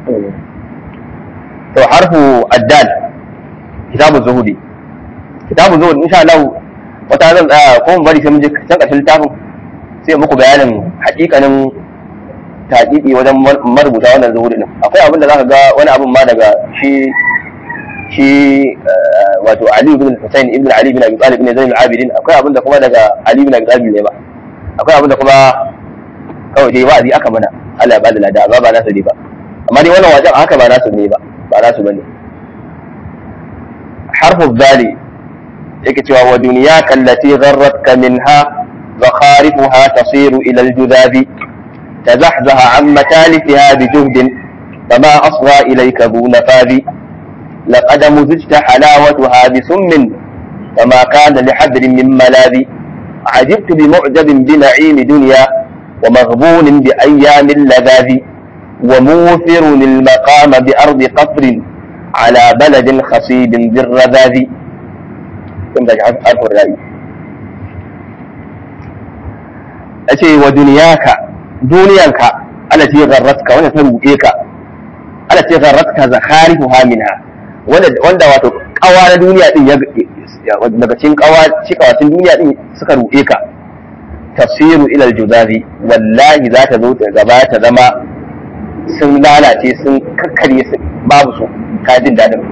to harfu addal kitabu zuhudi kitabu zuhudi insha Allah wata zan tsaya ko mu bari sai mun je can ƙarshen littafin sai muku bayanin hakikanin taƙiƙi wajen marubuta wannan zuhudi din akwai abin da zaka ga wani abin ma daga shi shi wato Ali ibn Hussein ibn Ali ibn Abi Talib ibn Zain al-Abidin akwai abinda kuma daga Ali ibn Abi Talib ne ba akwai abinda kuma kawai dai wa'azi aka mana Allah ya bada lada amma ba nasu ne ba amma dai wannan wajen haka ba nasu ne ba ba nasu bane harfu zali yake cewa wa dunyaka allati gharratka minha zakharifuha tasiru ila al-judhabi تزحزح عن متالفها بجهد فما أصغى إليك ذو نفاذ لقد مزجت حلاوتها بسم فما كان لحبر من ملاذ عجبت بمعجب بنعيم دنيا ومغبون بأيام اللذاذ وموثر المقام بأرض قصر على بلد خصيب بالرذاذ كم تجعل ألف الرأي أتي ودنياك دنياك التي غرتك ونتنبئك التي غرتك زخارفها منها wanda wato kawa na duniya din ya daga cikin kawa cikawacin duniya din suka ruɗe ka tafsiru ila aljuzazi wallahi za ta zo ta gaba ta zama sun lalace sun kakkarye su babu su ka jin dadin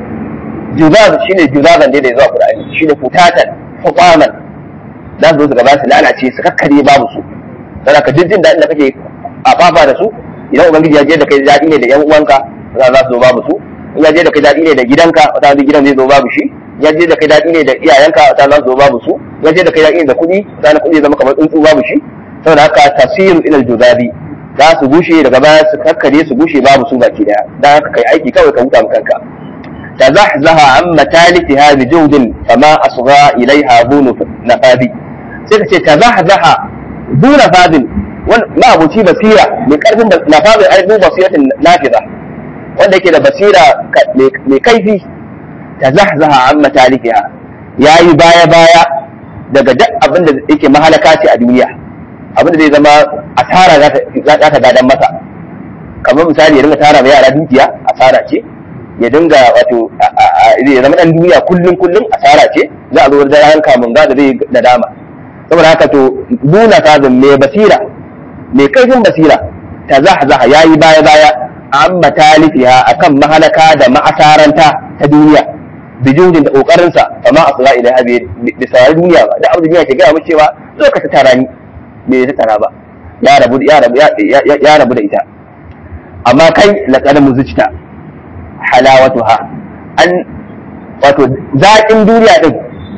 juzaz shine juzazan da ya zuwa qur'ani shine futatan hutaman za su zo su gaba su lalace su kakkarye babu su dan ka jin jin dadin da kake a fafa da su idan ubangiji ya je da kai dadi ne da yan uwanka za su zo babu su in ya je da kai daɗi ne da gidanka wata wani gidan zai zo babu shi ya je da kai daɗi ne da iyayenka wata za su zo babu su ya je da kai daɗi ne da kuɗi wata kuɗi zama kamar tsuntsu babu shi saboda haka tasiru ila juzabi za su gushe daga baya su kakkare su gushe babu su baki daya dan haka kai aiki kawai ka huta ma kanka tazahzaha an matalifiha bi jawdin fama asgha ilaiha bunu nafadi sai ka ce tazahzaha duna fadin ma abuci basira mai karfin nafadin ai du basiratin nafiza wanda yake da basira mai kaifi ta zahzaha an matalifiya ya yi baya-baya daga duk abin da yake mahalaka ce a duniya abin da zai zama asara za ta gadan masa kamar misali ya dinga tara mai yara dukiya asara ce ya dinga wato zai zama dan duniya kullum kullum asara ce za a zo da ran kamun ga da zai nadama saboda haka to nuna fazin mai basira mai kaifin basira ta zahzaha ya yi baya-baya an matalifiha akan mahalaka da ma'asaranta ta duniya bijudin da kokarinsa fa ma asra ila habi bi sarar duniya ba da abin duniya ke gaya mu cewa zo ka tara ni me ya tara ba ya rabu ya rabu ya rabu da ita amma kai laqad muzijta halawatuha an wato zaƙin duniya din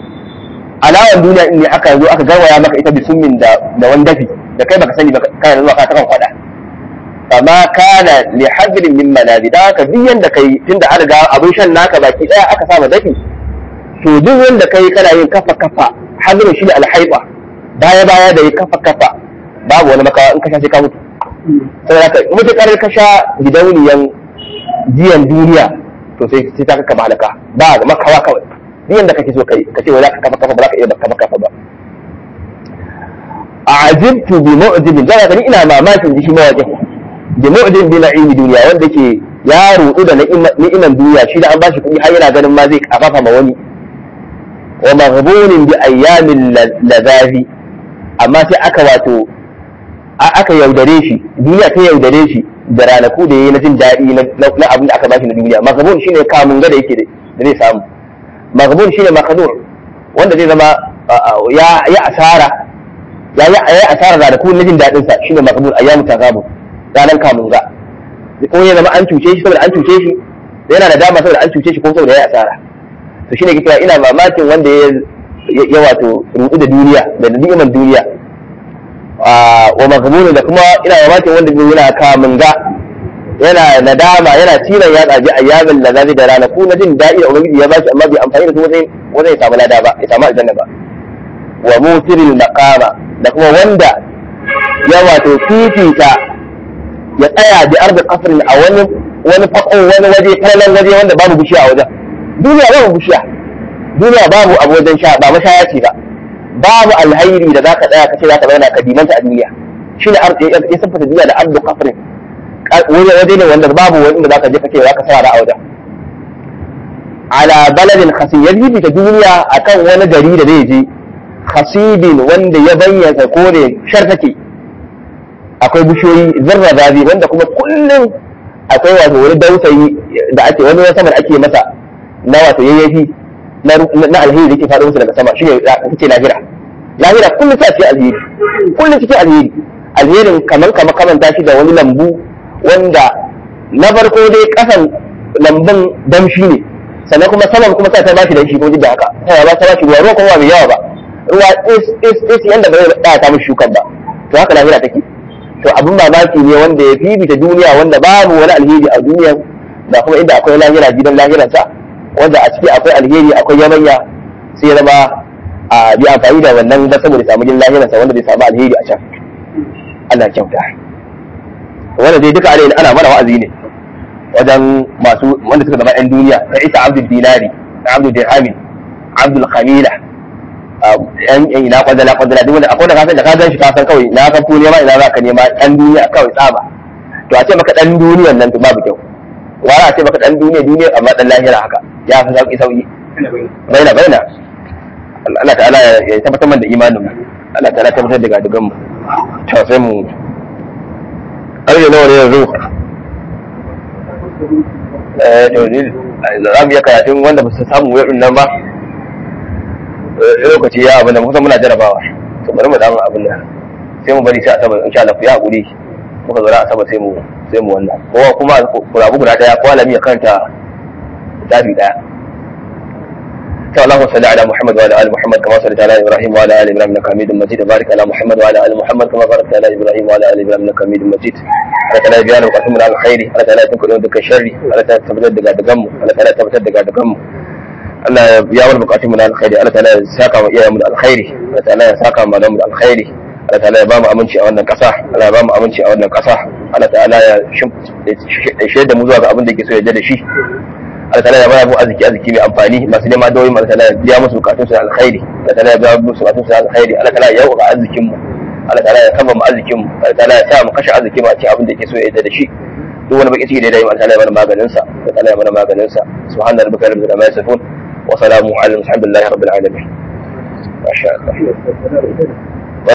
alawan duniya din ne aka zo aka garwaya maka ita bisummin da da wani dafi da kai baka sani ba kana zuwa ka ta kan kwada fama kana li hadrin min malabi da haka duk yanda kai tunda an riga abin shan naka baki daya aka saba dafi to duk yanda kai kana yin kafa kafa hadrin shi da alhaiba baya baya da yi kafa kafa babu wani makawa in ka sha sai ka mutu saboda haka mutukar ka sha gidauniyan jiyan duniya to sai sai ta kaka halaka ba ga makawa kawai duk yanda kake so kai ka ce wai za ka kafa kafa ba za ka iya kafa kafa ba a'ajibtu bi mu'jibin da ni ina mamakin shi mawaƙin da mu'jin bi na'imi duniya wanda ke ya rudu da ni'iman duniya shi da an bashi kuɗi har yana ganin ma zai kafafa ma wani wa maghbunin bi ayyamin ladazi amma sai aka wato aka yaudare shi duniya ta yaudare shi da ranaku da yayi na jin daɗi na abin da aka bashi na duniya maghbun shine kamun ga da yake da zai samu maghbun shine makhadur wanda zai zama ya ya asara ya yi asara ranaku na jin daɗin sa shine maghbun ayyamu tagabu ranan kamun ga ko ya zama an cuce shi saboda an cuce shi yana da dama saboda an cuce shi ko saboda ya yi asara to shine kike ina mamakin wanda ya ya wato rudu da duniya da ni'imar duniya wa maghbun da kuma ina mamakin wanda yana kamun ga yana nadama yana tilan ya tsaji ayyamin da zazi da rana ko na jin daɗi da ubangiji ya bashi amma bai amfani da su wajen wajen ya samu lada ba ya samu aljanna ba wa mutiril maqama da kuma wanda ya wato fifita ya tsaya bi ardi qasrin a wani wani fako wani waje kallon waje wanda babu bishiya a wajen duniya babu bishiya duniya babu abu wajen sha ba mashaya ce ba babu alhairi da zaka tsaya kace zaka zauna ka dimanta a duniya shine ardi ya siffata duniya da ardi qasrin waje ne wanda babu wani inda zaka je kace zaka sa a wajen ala baladin khasib ya bibita duniya akan wani gari da zai je khasibin wanda ya bayyana kore shar take akwai bishiyoyi zarra zabi wanda kuma kullum akwai wato wani dausayi da ake wani sama da ake masa na wato yayyafi na alheri da ke faɗo musu daga sama shi ne kace lahira lahira kullum ta ce alheri kullum cikin alheri alherin kaman kama kamanta shi da wani lambu wanda na farko dai kasan lambun damshi ne sannan kuma saman kuma sai ta bashi damshi ko da haka sai ba ta bashi ruwa ruwa kuma mai yawa ba ruwa is is is yanda ba zai ta mishi shukan ba to haka lahira take to abin mamaki ne wanda ya fifita duniya wanda babu wani alheri a duniya da kuma inda akwai lahira gidan lahiran sa wanda a ciki akwai alheri akwai yabanya sai ya zama a bi amfani da wannan ba saboda samu gidan lahiran sa wanda bai samu alheri a can Allah kyauta wanda dai duka alai ana mana wa'azi ne wajen masu wanda suka zama yan duniya ta isa abdul dinari abdul dirhami abdul khamila yan ina kwadala kwadala duk wanda akwai da kasan da ka gan shi ka san kawai na kan nema ina za ka nema yan duniya kawai tsaba to a ce maka dan duniyan nan to babu kyau wara a ce maka dan duniya duniya amma dan lahira haka ya fi sauki sauki baina baina Allah ta'ala ya tabbatar da imanin mu Allah ta'ala ya tabbatar da gadugan mu to sai mu ƙarfe nawa ne yanzu eh to ni za mu iya karatun wanda ba su samu wurin nan ba lokaci ya abin da kusan muna jarabawa to bari mu damu abin nan sai mu bari sai asabar insha Allah ku ya hakuri muka zo asabar sai mu sai mu wannan kowa kuma kurabu guda daya ko alami ya karanta tafi daya اللهم صل على محمد وعلى ال محمد كما صليت على ابراهيم وعلى ال ابراهيم انك حميد مجيد وبارك على محمد وعلى ال محمد كما باركت على ابراهيم وعلى ال ابراهيم انك حميد مجيد على تعالى بيان وقسم على الخير على تعالى تنكر يودك الشر على تعالى تبتد دغا دغم على تعالى تبتد دغا دغم Allah ya biya mana bukatun mu na alkhairi Allah ta'ala ya saka mu iyayen mu da alkhairi Allah ta'ala ya saka mu da mu da alkhairi Allah ta'ala ya ba mu aminci a wannan kasa Allah ya ba mu aminci a wannan kasa Allah ta'ala ya shaida mu zuwa ga abin da yake so ya da shi Allah ta'ala ya ba mu arziki arziki mai amfani masu neman dawoyi Allah ta'ala ya biya musu bukatun su alkhairi Allah ta'ala ya biya musu bukatun su alkhairi Allah ta'ala ya yauka arzikin mu Allah ta'ala ya kaba mu arzikin mu Allah ta'ala ya sa mu kashe arzikin mu a cikin abin da yake so ya da shi duk wani baki ciki da ya yi Allah ta'ala ya mana maganin sa Allah ta'ala ya mana maganin sa subhana rabbika rabbil izzati amma yasifun وسلام على الحمد لله رب العالمين ما شاء الله